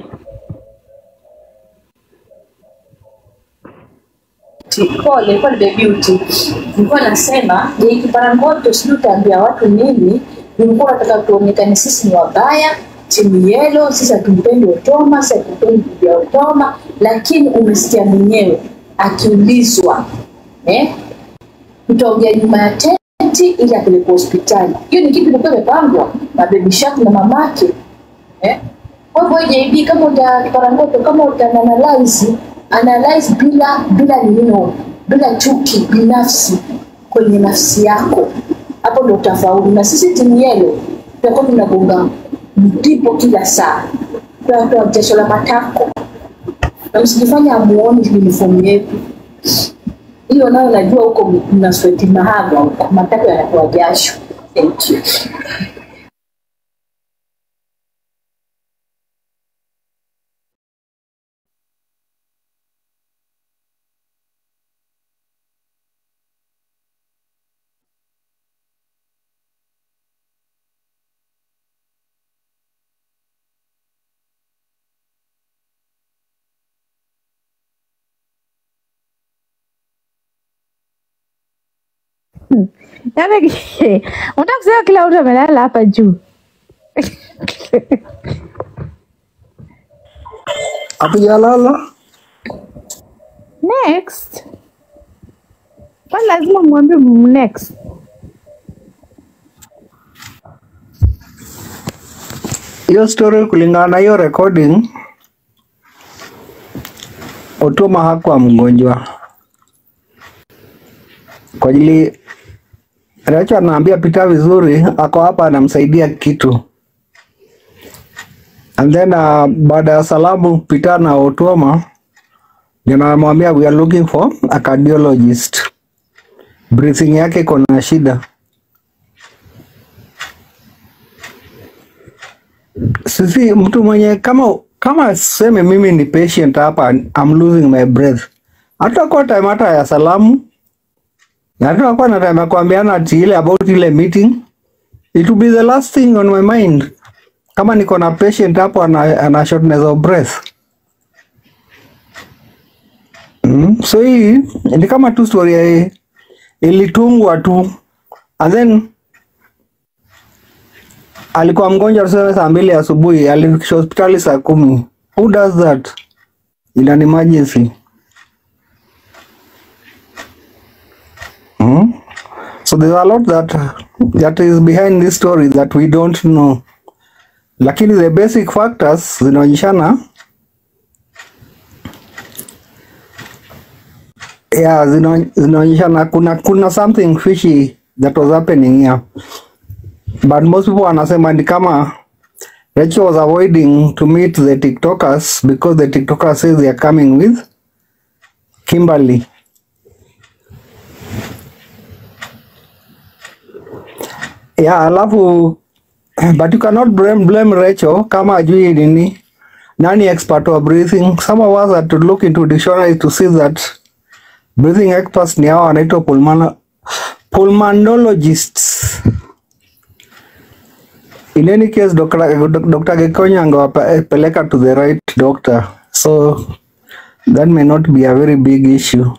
pole ilikuwa ni the beauty nilikuwa nasema je kiparangoto sijui utaambia watu nini nilikuwa nataka tuonekane sisi ni wabaya timu yelo sisi hatumpendi otoma sisi hatumpendi bibi ya otoma lakini umesikia mwenyewe akiulizwa eh? tutaongea nyuma ya tenti ili apelekwe hospitali hiyo ni kitu ilikuwa imepangwa na baby shark na mamake eh? Kwa hivyo JB kama uta kiparangoto kama uta analyze analyze bila bila nino bila chuki binafsi kwenye nafsi yako, hapo ndo utafaulu. Na sisi timu yelo tutakuwa tunagonga ndipo kila saa, tunatoa jasho la matako na msijifanya amuoni uniform yetu hiyo, nayo najua huko mna sweti mahaga huko, matako yanatoa jasho. Thank you. Yaani unataka kusema kila mtu amelala hapa juu. Hatujalala. Next. Kwani lazima mwambie m- next. Hiyo story kulingana na hiyo recording, Otuma hakuwa mgonjwa kwa ajili Racho anaambia Pita vizuri, ako hapa anamsaidia kitu and then uh, baada ya salamu Pita na Otuma ndio anamwambia we are looking for a cardiologist, breathing yake iko na shida. sisi mtu mwenye kama kama seme mimi ni patient hapa I'm losing my breath hatakuwa time hata ya salamu hatakuwa na time ya kuambiana ati ile about ile meeting it will be the last thing on my mind kama niko na patient hapo ana, ana shortness of breath mm. so hii ni kama tu story ya ilitungwa tu and then alikuwa mgonjwa tuseme saa mbili asubuhi alifikishwa hospitali saa kumi who does that in an emergency mm? so there's a lot that that is behind this story that we don't know lakini the basic factors zinaonyeshana yeah, zina- zinaonyeshana kuna kuna something fishy that was happening here but most people wanasema ni kama Rachel was avoiding to meet the tiktokers because the tiktokers says they are coming with Kimberly yeah alafu but you cannot blame, blame Rachel kama ajui nini nani expert wa breathing some of us had to look into dictionary to see that breathing experts ni hao wanaitwa pulmono- pulmonologists in any case Dr. Dr. Gekonya angewapeleka to the right doctor so that may not be a very big issue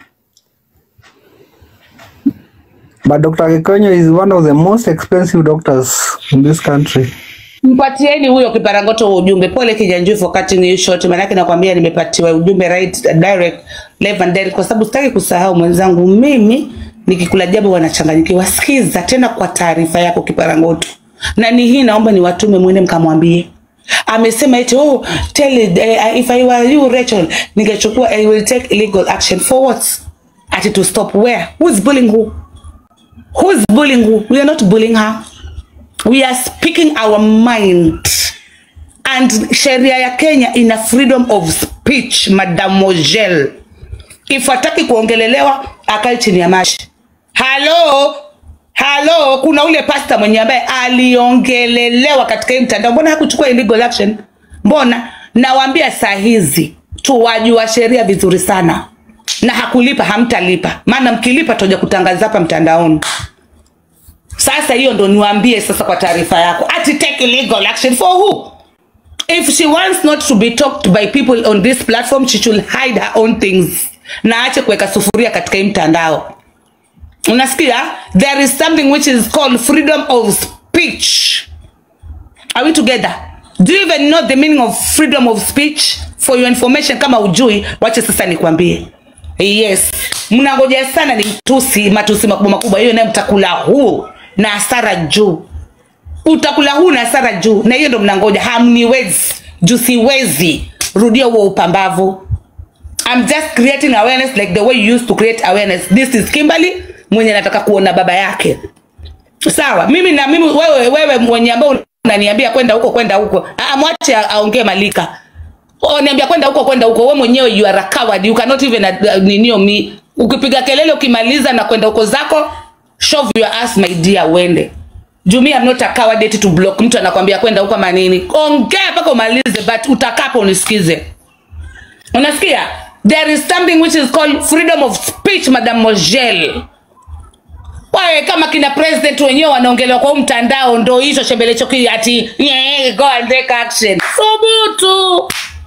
but Dr. Gekonya is one of the most expensive doctors in this country mpatieni huyo kiparangoto wa ujumbe pole kijanjui for cutting you short maanake nakwambia nimepatiwa ujumbe right direct live and direct kwa sababu sitaki kusahau mwenzangu mimi nikikula jambo wanachanganyikiwa sikiza tena kwa taarifa yako kiparangoto na ni hii naomba niwatume mwende mkamwambie amesema eti oh, tell it, uh, if I were you Rachel ningechukua I will take illegal action for what ati to stop where who's bullying who who's bullying who we are not bullying her we are speaking our mind and sheria ya kenya ina freedom of speech mademoiselle if hataki kuongelelewa akae chini ya maji halo halo kuna ule pasta mwenye ambaye aliongelelewa katika hii mtandao mbona hakuchukua illegal action mbona nawaambia saa hizi tuwajua sheria vizuri sana na hakulipa hamtalipa maana mkilipa toja kutangaza hapa mtandaoni sasa hiyo ndo niwaambie sasa kwa taarifa yako ati take legal action for who if she wants not to be talked by people on this platform she should hide her own things na ache kuweka sufuria katika hii mtandao unasikia there is something which is called freedom of speech are we together do you even know the meaning of freedom of speech for your information kama ujui wache sasa nikwambie yes mnangoja sana ni mtusi matusi makubwa makubwa hiyo naye mtakula huu na hasara juu utakula huu na hasara juu na hiyo ndo mnangoja hamniwezi juu siwezi rudia huo upambavu I'm just creating awareness like the way you used to create awareness this is Kimberly mwenye nataka kuona baba yake sawa mimi na mimi wewe wewe mwenye ambao unaniambia kwenda huko kwenda huko ah mwache aongee malika oh, niambia kwenda huko kwenda huko wewe mwenyewe you are a coward you cannot even uh, ninio me ukipiga kelele ukimaliza na kwenda huko zako shove your ass my dear uende juu mi I'm not a coward eti to block mtu anakwambia kwenda huko manini ongea mpaka umalize but utakapo unisikize unasikia there is something which is called freedom of speech madam Mojel wawe kama kina president wenyewe wanaongelewa kwa huu mtandao ndo hicho chembelecho kii ati yeah, go and take action thubutu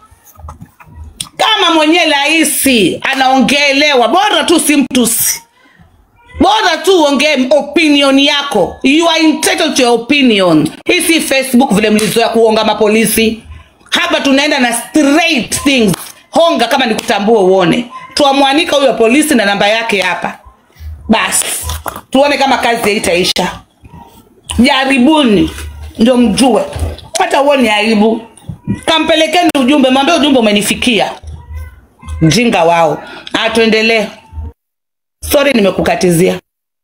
kama mwenyewe rahisi anaongelewa bora tu si mtusi bora tu uongee opinion yako you are entitled to your opinion hii si facebook vile mlizoea kuonga mapolisi hapa tunaenda na straight things honga kama nikutambua uone tuamwanika huyo polisi na namba yake hapa basi tuone kama kazi haitaisha jaribuni ndio mjue hata uone aibu kampelekeni ujumbe mwambie ujumbe umenifikia mjinga wao Ah, tuendelee sorry nimekukatizia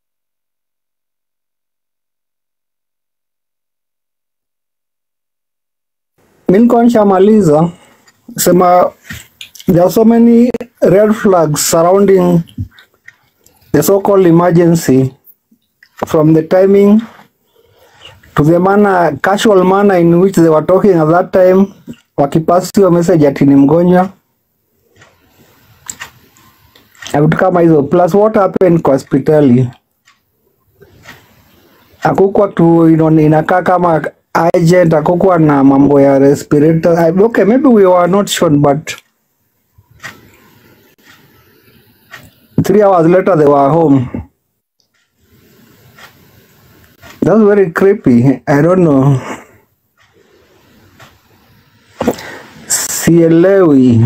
mi nilikuwa nishamaliza sema there are so many red flags surrounding the so-called emergency from the timing to the manner, casual manner in which they were talking at that time wakipasi hiyo message ati ni mgonjwa na vitu kama hizo plus what happened kwa hospitali akukwa tu ino- inakaa kama agent akokuwa na mambo ya respirator I- okay maybe we were not shown but three hours later they were home that's very creepy i don't know sielewi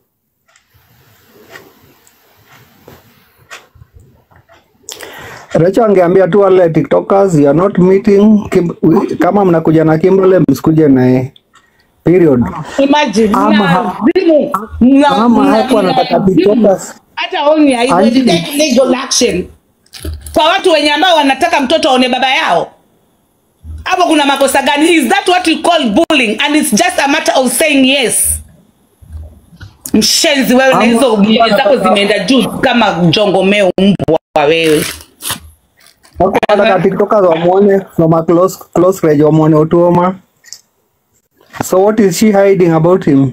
Recho angeambia tu wale tiktokers you are not meeting Kim, we- kama mnakuja na Kimberly msikuje naye period Imagine, Ama mna ha- azimu, mna- ama mna- hapo anataka mna- tiktokers hata only Anji. haiwezi take legal action kwa watu wenye ambao wanataka mtoto aone baba yao hapo kuna makosa gani is that what you call bullying and it's just a matter of saying yes mshenzi wewe na Ama- hizo bili zako zimeenda juu kama jongomeo mbwa wewe Hapo anataka tiktokers wamuone from a close close range wamuone Otuoma so what is she hiding about him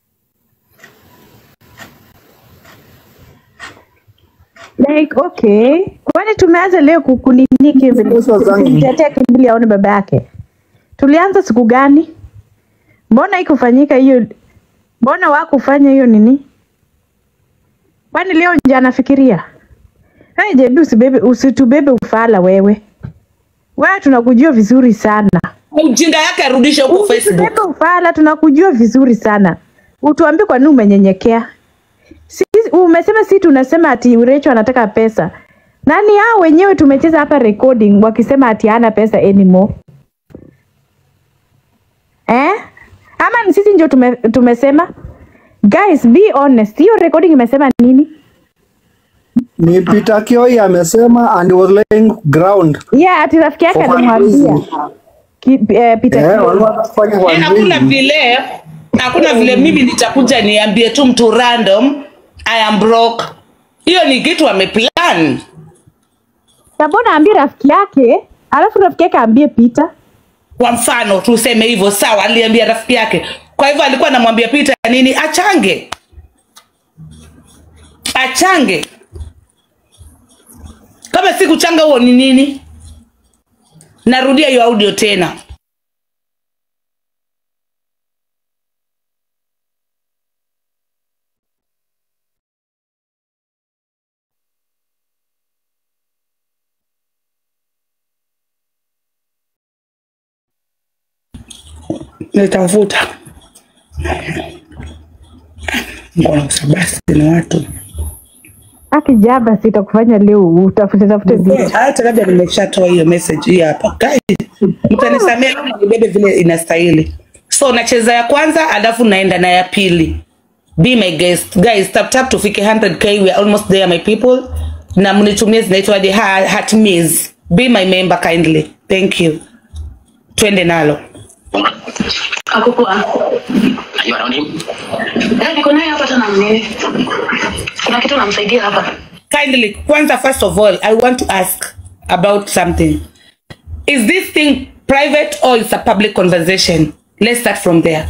like okay kwani tumeanza leo kukunini Sasa zangu. kumtetea kimbili aone baba yake tulianza siku gani mbona ikufanyika hiyo mbona wakufanya hiyo nini kwani leo nje anafikiria hey, jebi usibebe usitubebe ufala wewe wewe tunakujua vizuri sana ujinga yake arudishe huko facebook usitubebe ufala tunakujua vizuri sana utuambie kwa nini umenyenyekea sisi umesema si tunasema ati Urecho anataka pesa. Nani hao wenyewe tumecheza hapa recording wakisema ati hana pesa anymore. Eh? Ama ni sisi ndio tume, tumesema? Guys, be honest. Hiyo recording imesema nini? ni Peter Kioi amesema and he was laying ground Yeah, ati rafiki yake For alimwambia. fundraising. Ki- eh, Peter eh Kioi. walikuwa wanafanya Eh, hakuna fundraising vile hakuna vile mimi nitakuja niambie tu mtu random i am broke hiyo ni kitu ameplan Na mbona ambie rafiki yake, alafu rafiki yake ambie Peter? kwa mfano tuseme hivyo sawa aliambia rafiki yake kwa hivyo alikuwa anamwambia Peter nini achange achange kama si kuchanga huo ni nini narudia hiyo audio tena nitafuta mbona usabasi ni watu Akijaba sitakufanya leo utafute tafute vitu. hata labda nimeshatoa hiyo message hii hapa Guys, mtanisamea kama nibebe vile inastahili so nacheza ya kwanza alafu naenda na ya pili be my guest guys tap tap tufike 100k we are almost there my people na mnitumie zinaitwaje Ha- hat meals be my member kindly thank you twende nalo Akukua. Are you around him? Eh, niko naye hapa tena mnene. Kuna kitu namsaidia hapa. kindly kwanza first of all i want to ask about something is this thing private or it's a public conversation let's start from there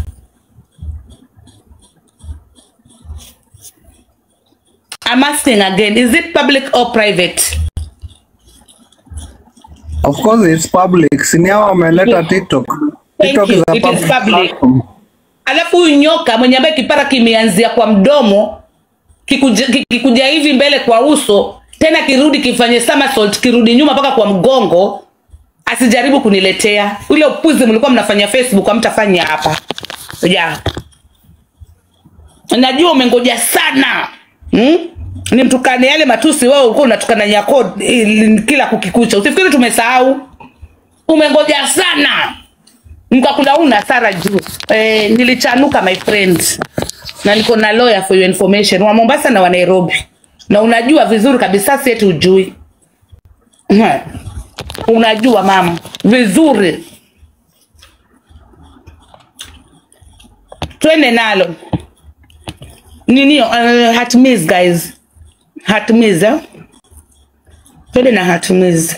i'm asking again is it public or private of course it's public sini hao wameleta TikTok Thank TikTok you. is a It is public public. platform. alafu huyu nyoka mwenye ambaye kipara kimeanzia kwa mdomo kikuja, ki- kikuja hivi mbele kwa uso tena kirudi kifanye somersault kirudi nyuma mpaka kwa mgongo asijaribu kuniletea ule upuzi mlikuwa mnafanya facebook hamtafanya hapa ja najua umengoja sana hmm? nimtukane yale matusi wewe ulikuwa unatukana nyako ili- kila kukikucha usifikiri tumesahau umengoja sana mkakula una sara juu eh, nilichanuka my friend na niko na lawyer for your information wa mombasa na wa nairobi na unajua vizuri kabisa si eti ujui Hmm. unajua mama vizuri twende nalo ninio uh, hatmis guys hatmis eh? twende na hatmis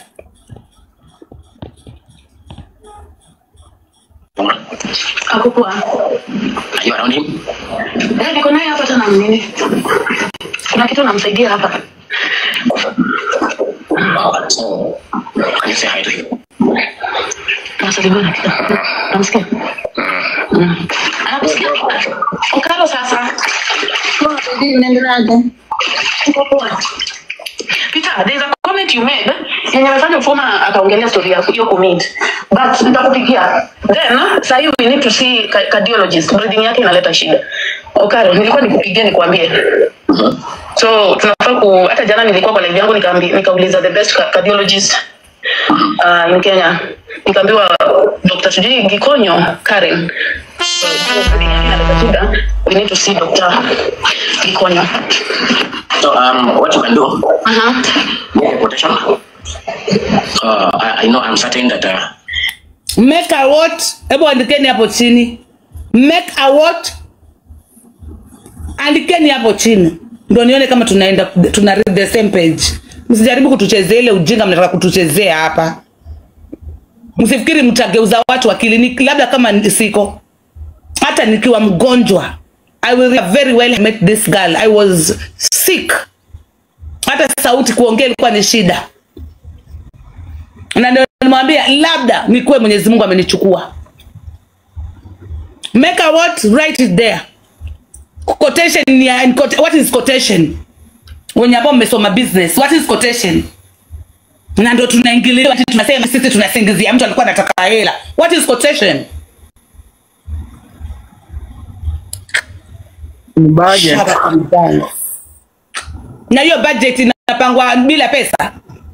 Akukua. Are you around him? Eh, niko naye hapa tena mnene. Kuna kitu namsaidia hapa. So, can you say hi to him? Nasalimia dakika. Namsikia? Mm. Anakusikia? Ukalo sasa. Unaendeleaje? Uko poa? Peter, there's a comment you made yenye amefanya Mfuma akaongelea story ya hiyo commit. But nitakupigia. Then sasa hivi we need to see ca- cardiologist. Breathing yake inaleta shida. Okaro, nilikuwa nikupigie nikwambie. So tunafaa ku hata jana nilikuwa kwa live yangu nikaambi nikauliza the best ca- cardiologist uh, in Kenya. Nikaambiwa Dr. Sujui Gikonyo Karen. So, hiyo breathing yake inaleta shida. We need to see Dr. Gikonyo. So um, what you can do, Uh-huh. make a quotation. Uh, I, I know I'm certain that uh, make a what hebu andikeni hapo chini make a what andikeni hapo chini ndo nione kama tunaenda tuna read the same page msijaribu kutuchezea ile ujinga mnataka kutuchezea hapa msifikiri mtageuza watu wa kliniki labda kama ni- siko hata nikiwa mgonjwa i will very well met this girl i was sick hata sauti kuongea ilikuwa ni shida na ndio nimwambia labda nikuwe mwenyezi mungu amenichukua make a what write it there quotation ni ya- ni quote- what is quotation wenye ambao mmesoma business what is quotation na ndo tunaingiliwa ati tunasema sisi tunasingizia mtu alikuwa anataka hela what is quotation Ni budget. Shut up and dance. na hiyo budget inapangwa bila pesa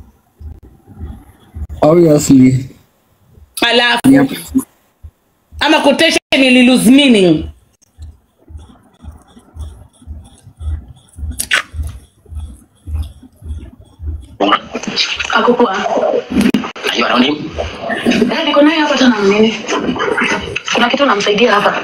Obviously. alafu Yep. ama quotation ili lose meaning Ako poa. are you around him? Eh, niko naye hapa tena nini? Kuna kitu namsaidia hapa.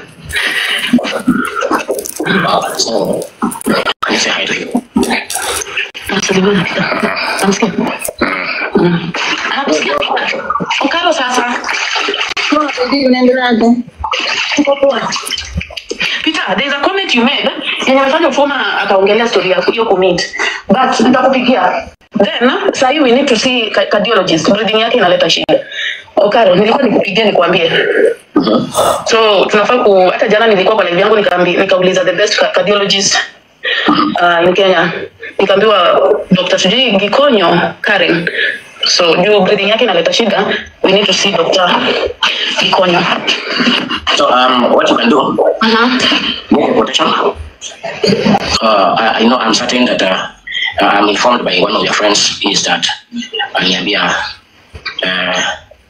Uh, so can you say hi to him? Nasalimia dakika. Namsikia? Mm. Anakusikia? Ukalo sasa. Unaendeleaje? Uko poa. Peter, there's a comment you made yenye amefanya Mfuma akaongelea story ya hiyo commit. But nitakupigia. Then sasa hivi we need to see ca- cardiologist. Breathing yake inaleta shida. Okaro, nilikuwa nikupigie nikwambie. So tunafaa ku hata jana nilikuwa kwa live yangu nikaambi nikauliza the best ca- cardiologist uh, in Kenya. Nikaambiwa Dr. Sujui Gikonyo Karen. So juu breathing yake inaleta shida, we need to see Dr. Gikonyo. So um, what you can do, Uh-huh. make a quotation. Uh, I, I know I'm certain that uh, I'm informed by one of your friends is that aliniambia uh,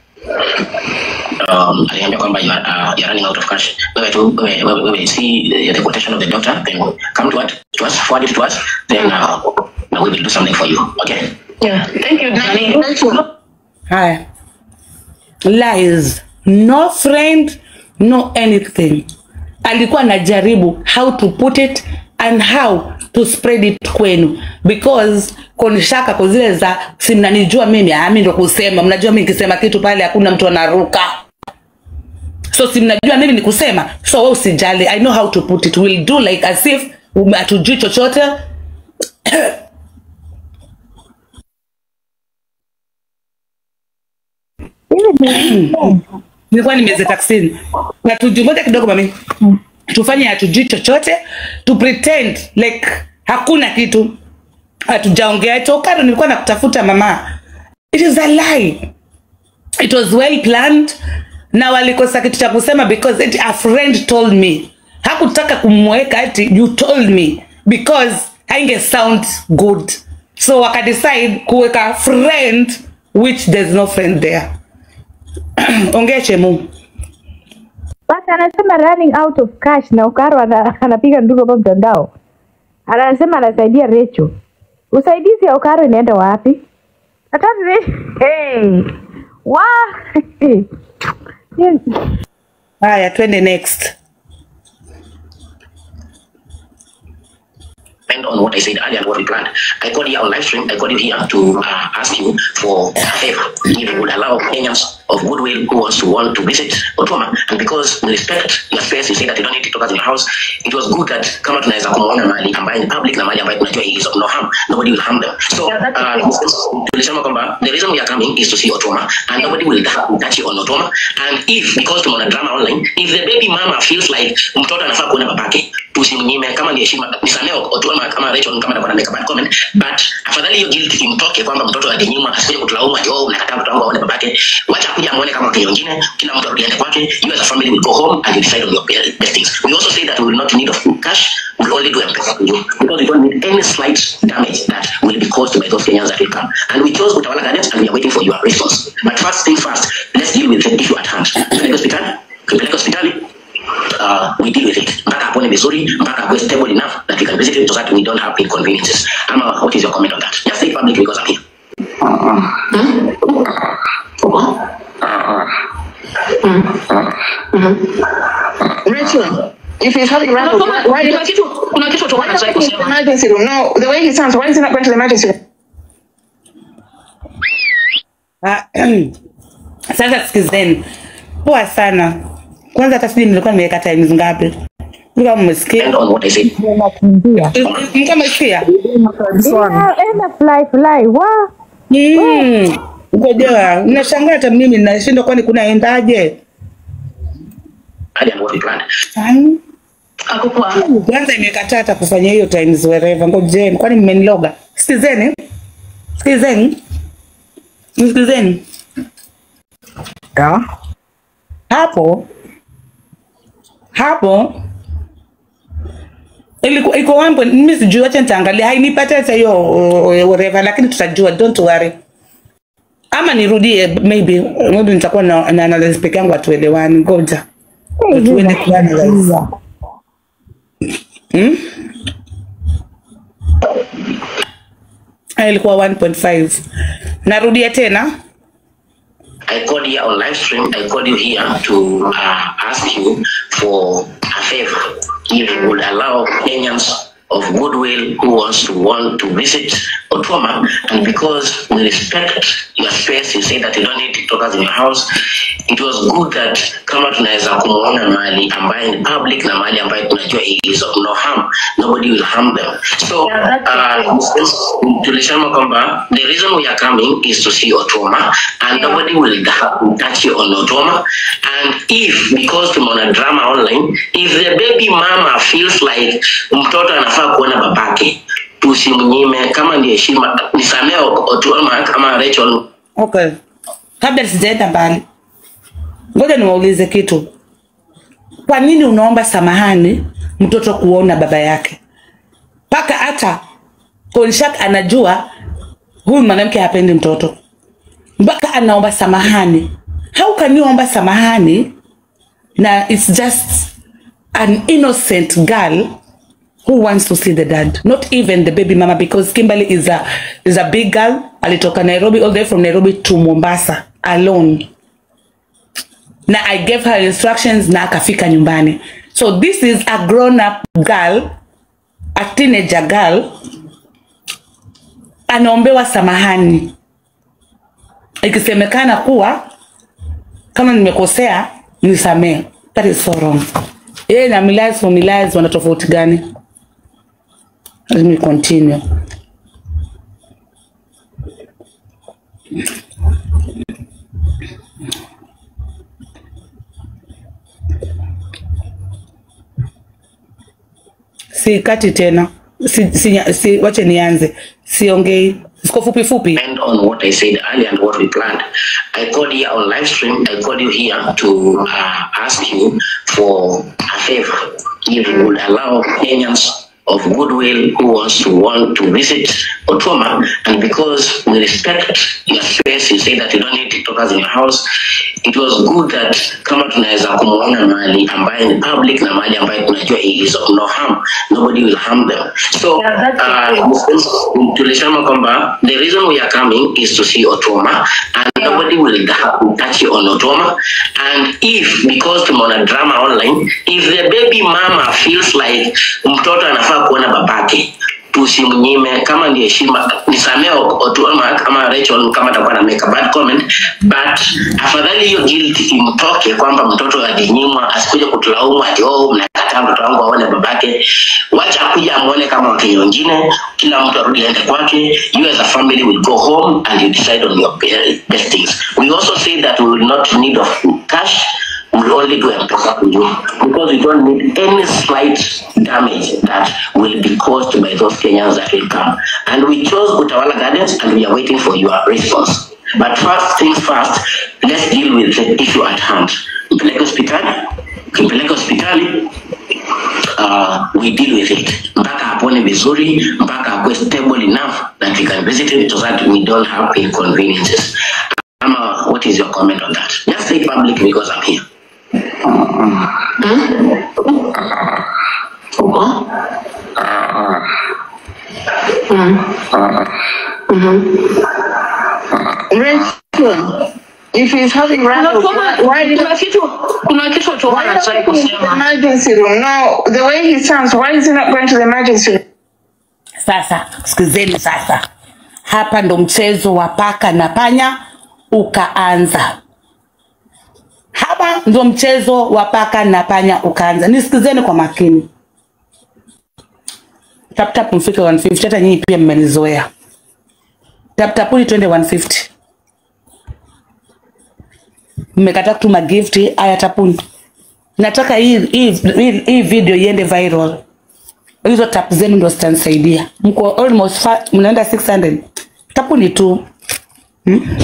um, aliniambia kwamba you are, uh, you are running out of cash. Wewe tu wewe wewe wewe see the, the quotation of the doctor, then come to what to us, forward it to us, then uh, we will do something for you. Okay. Yeah. Thank you, Danny. haya lies no friend no anything alikuwa anajaribu how to put it and how to spread it kwenu because konishaka kwa zile za si mnanijua mimi ami ndo kusema mnajua mi nikisema kitu pale hakuna mtu anaruka so si mnajua mimi ni kusema so we usijali i know how to put it will do like as if ume- hatujui chochote nilikuwa nimeze taksini na tujimoja kidogo mami tufanye hatujui chochote tu pretend like hakuna kitu hatujaongea tokaro nilikuwa nakutafuta mama it is a lie it was well planned na walikosa kitu cha kusema because eti a friend told me hakutaka kumweka ati you told me because hainge sound good so wakadecide kuweka friend which there's no friend there ongea chemu Basi anasema running out of cash na Ukaro ana, anapiga nduru hapa mtandao. Anasema anasaidia Recho. Usaidizi ya Ukaro inaenda wapi? Hata Re- hey. Wa haya twende next depend on what I said earlier and what we planned. I called here on live stream. I called you here to uh, ask you for a favor. If you would allow Kenyans of goodwill who wants to want to visit Otoma and because we respect your space you say that you don't need TikTokers in your house it was good that kama tunaweza kumuona mahali ambaye ni public na mahali ambaye tunajua he is of no harm nobody will harm them so uh, tulisema kwamba the reason we are coming is to see Otoma and nobody will touch you on Otoma and if because tumeona drama online if the baby mama feels like mtoto anafaa kuona babake tusimnyime kama ni heshima nisamee Otoma kama Rachel kama atakuwa na make a bad comment but afadhali hiyo guilt imtoke kwamba mtoto alinyimwa asije kutulaumu ati oh mnakataa mtoto wangu aone babake wacha kuja amuone kama wakenya wengine kila mtu arudiane kwake you as a family will go home and you decide on your be- best things we also say that we will not need of cash we will only do M-Pesa to you because we don't need any slight damage that will be caused by those Kenyans that will come and we chose Utawala Gardens and we are waiting for your response but first things first let's deal with the issue at hand Tupeleke hospitali tupeleke hospitali uh, we deal with it mpaka apone vizuri mpaka akuwe stable enough that we can visit him so that we don't have inconveniences ama what is your comment on that just say it publicly because I'm here Rachel, if he's having run, why kuna kitu kuna kitu tu why not wanataka go to the kusema emergency room? No, the way he sounds, why is he not going to the emergency room? Ah, sasa sikizeni poa sana kwanza hata sijui nilikuwa nimeweka times ngapi kama mmesikia and on what I said Nakimbia. mko mmesikia This one. Yeah, enda fly fly wa Mm. ngojewa nashangaa hata mimi nashindwa kwani kunaendaje and what we planned Fine. Akukua. kwanza imekataa hata kufanya hiyo times wherever ngojeni kwani mmeniloga sikizeni sikizeni sikizeni Yeah. hapo hapo ilikuwa iko one point mimi sijui wacha nitaangalia hainipata hata hiyo uh, whatever lakini tutajua don't worry ama nirudie maybe maybe nitakuwa na, na analyze peke yangu atuelewani ngoja tuende kuanalyze hmm? Ah, ilikuwa 1.5 narudia tena I called here on live stream. I called you here to uh, ask you for a favor. If you would allow Kenyans of goodwill who wants to want to visit Otoma, and because we respect your space, you say that you don't need TikTokers in your house. It was good that kama tunaweza kumuona mahali ambaye ni public na mahali ambaye tunajua he is of no harm, nobody will harm them. So uh, tulisema kwamba the reason we are coming is to see Otoma and nobody will da- touch you on Otoma. And if because tumeona drama online, if the baby mama feels like mtoto anafaa kuona babake, tusimnyime. Kama ni heshima, nisamee Otoma kama Rachel Okay. Kabla sijaenda mbali, ngoja niwaulize kitu. Kwa nini unaomba samahani mtoto kuona baba yake? Mpaka hata Konshak anajua huyu mwanamke hapendi mtoto, mpaka anaomba samahani. How can you omba samahani na it's just an innocent girl who wants to see the dad not even the baby mama because kimberly is a is a big girl alitoka nairobi all the way from nairobi to mombasa alone na i gave her instructions na akafika nyumbani so this is a grown up girl a teenager girl anaombewa samahani ikisemekana kuwa kama nimekosea nisamee that is so wrong yeye na Milaz for Milaz wana tofauti gani let me continue sikati tena si, si, si, wache nianze siongei siko fupi fupi depend on what I said earlier and what we planned. I called here on live stream. I called you here to uh, ask you for a favor. If you would allow Kenyans of goodwill who wants to want to visit Otoma, and because we respect your space, you say that you don't need TikTokers in your house. It was good that kama tunaweza kumuona mahali ambaye ni public na mahali ambaye tunajua he is of no harm, nobody will harm them. So uh, tulisema kwamba the reason we are coming is to see Otoma and nobody will da- touch you on Otoma. And if because tumeona drama online, if the baby mama feels like mtoto anafaa kuona babake, tusimnyime kama ni heshima nisamee Otu ama kama Rachel kama atakuwa na make a bad comment but afadhali hiyo guilt imtoke kwamba mtoto alinyimwa asikuje kutulaumu ati oh mnakataa mtoto wangu aone babake wacha akuja amuone kama wakenya wengine kila mtu arudi aende kwake you as a family will go home and you decide on your be- best things we also say that we will not need of cash we will only do M-Pesa to you because we don't need any slight damage that will be caused by those Kenyans that will come. And we chose Utawala Gardens and we are waiting for your response. But first things first, let's deal with the issue at hand. Mpeleke hospitali, ukimpeleka hospitali uh, we deal with it mpaka apone vizuri mpaka akuwe stable enough that we can visit him so that we don't have inconveniences. Ama, what is your comment on that? Just say public because I'm here. Rachel, if he's having Kuna random, kuna- why did kuna kitu kuna kitu why Otuoma not anataka go to the kusema emergency room? No, the way he sounds, why is he not going to the emergency room? Sasa sikizeni sasa, hapa ndo mchezo wa paka na panya ukaanza. Hapa ndo mchezo wa paka na panya ukaanza. Nisikizeni kwa makini. Tap tap mfike 150, hata nyinyi pia mmenizoea. Tap tapuni twende 150. Mmekataa kutuma gift, aya tapuni. Nataka hii hii hii, hii video iende viral hizo tap zenu ndo zitanisaidia. Mko almost fa- mnaenda 600 tapu ni tu hmm?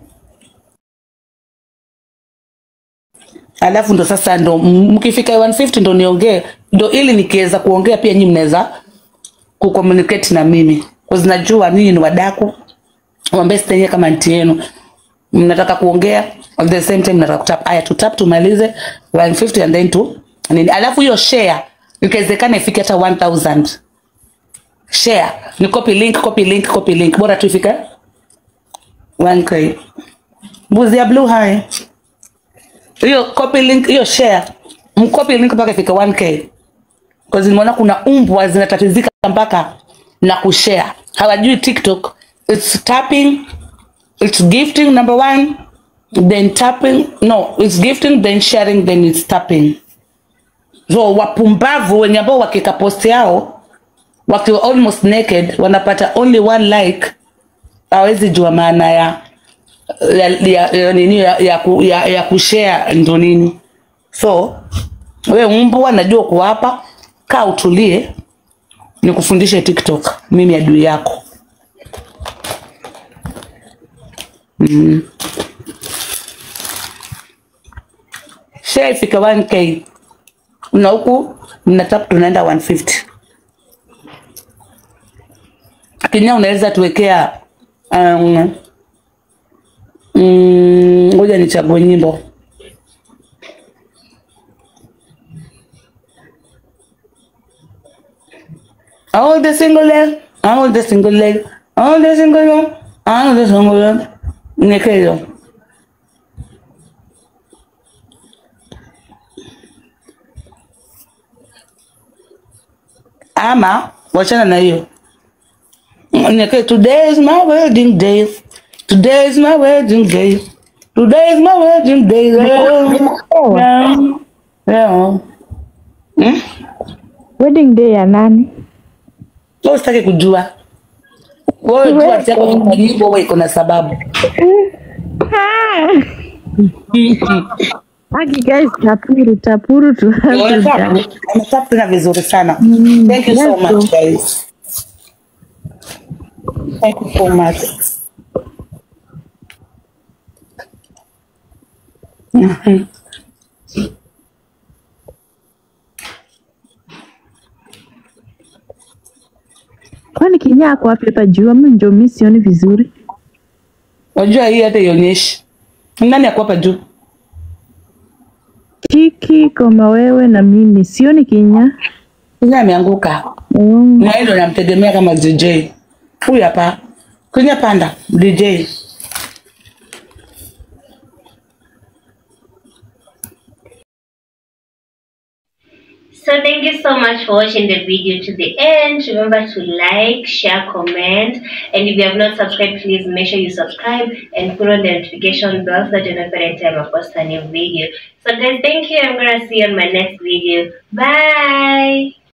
Alafu ndo sasa ndo m- mkifika 150 ndo niongee, ndo ili nikiweza kuongea pia nyinyi mnaweza kucommunicate na mimi, kwa najua ninyi ni wadaku mwambie sitenye kama nti yenu mnataka kuongea at the same time mnataka kutap aya tutap tumalize 150 and then tu nini alafu hiyo share ikiwezekana ifike hata 1000 share ni copy link copy link copy link bora tu ifike 1k mbuzi ya blue hai hiyo copy link hiyo share mcopy link mpaka ifike 1k kwa nimeona kuna umbwa zinatatizika mpaka na kushare hawajui tiktok it's tapping it's gifting number one then tapping no it's gifting then sharing then it's tapping so wapumbavu wenye ambao wakika post yao wakiwa almost naked wanapata only one like hawezi jua maana ya ya, ya, ya, nini ya, ya, ku- ya, ya kushare ndo nini so we mbwa najua uko hapa kaa utulie nikufundishe tiktok mimi adui yako share ifika 1k na huku mnataka tunaenda 150 kinya unaweza tuwekea um, mm, ngoja nichague nyimbo all the single leg all the single leg all the single leg all the single leg niweke hiyo ama wachana na hiyo Niweke, today is my wedding day today is my wedding day today is my wedding day yeah. Yeah. Yeah. Hmm? wedding day ya nani Wewe usitaki kujua wewe tu ati yako kwa nyimbo wewe iko na sababu Aki guys, tapuru tapuru tu Ametap tena vizuri sana. Thank you so yes, much guys. Thank you so much. Mhm. kwani kinyaa ako wapi hapa juu ama ndio mi sioni vizuri Unajua hii hata ionyeshi. Nani ako hapa juu? kiki kama wewe na mimi sioni kinyaa Kinya ameanguka. mm. Na hilo namtegemea kama DJ. Huyu hapa. Kinya panda DJ. So thank you so much for watching the video to the end. Remember to like, share, comment, and if you have not subscribed, please make sure you subscribe and put on the notification bell so that you know every time I post a new video. So guys, thank you. I'm gonna see you on my next video. Bye.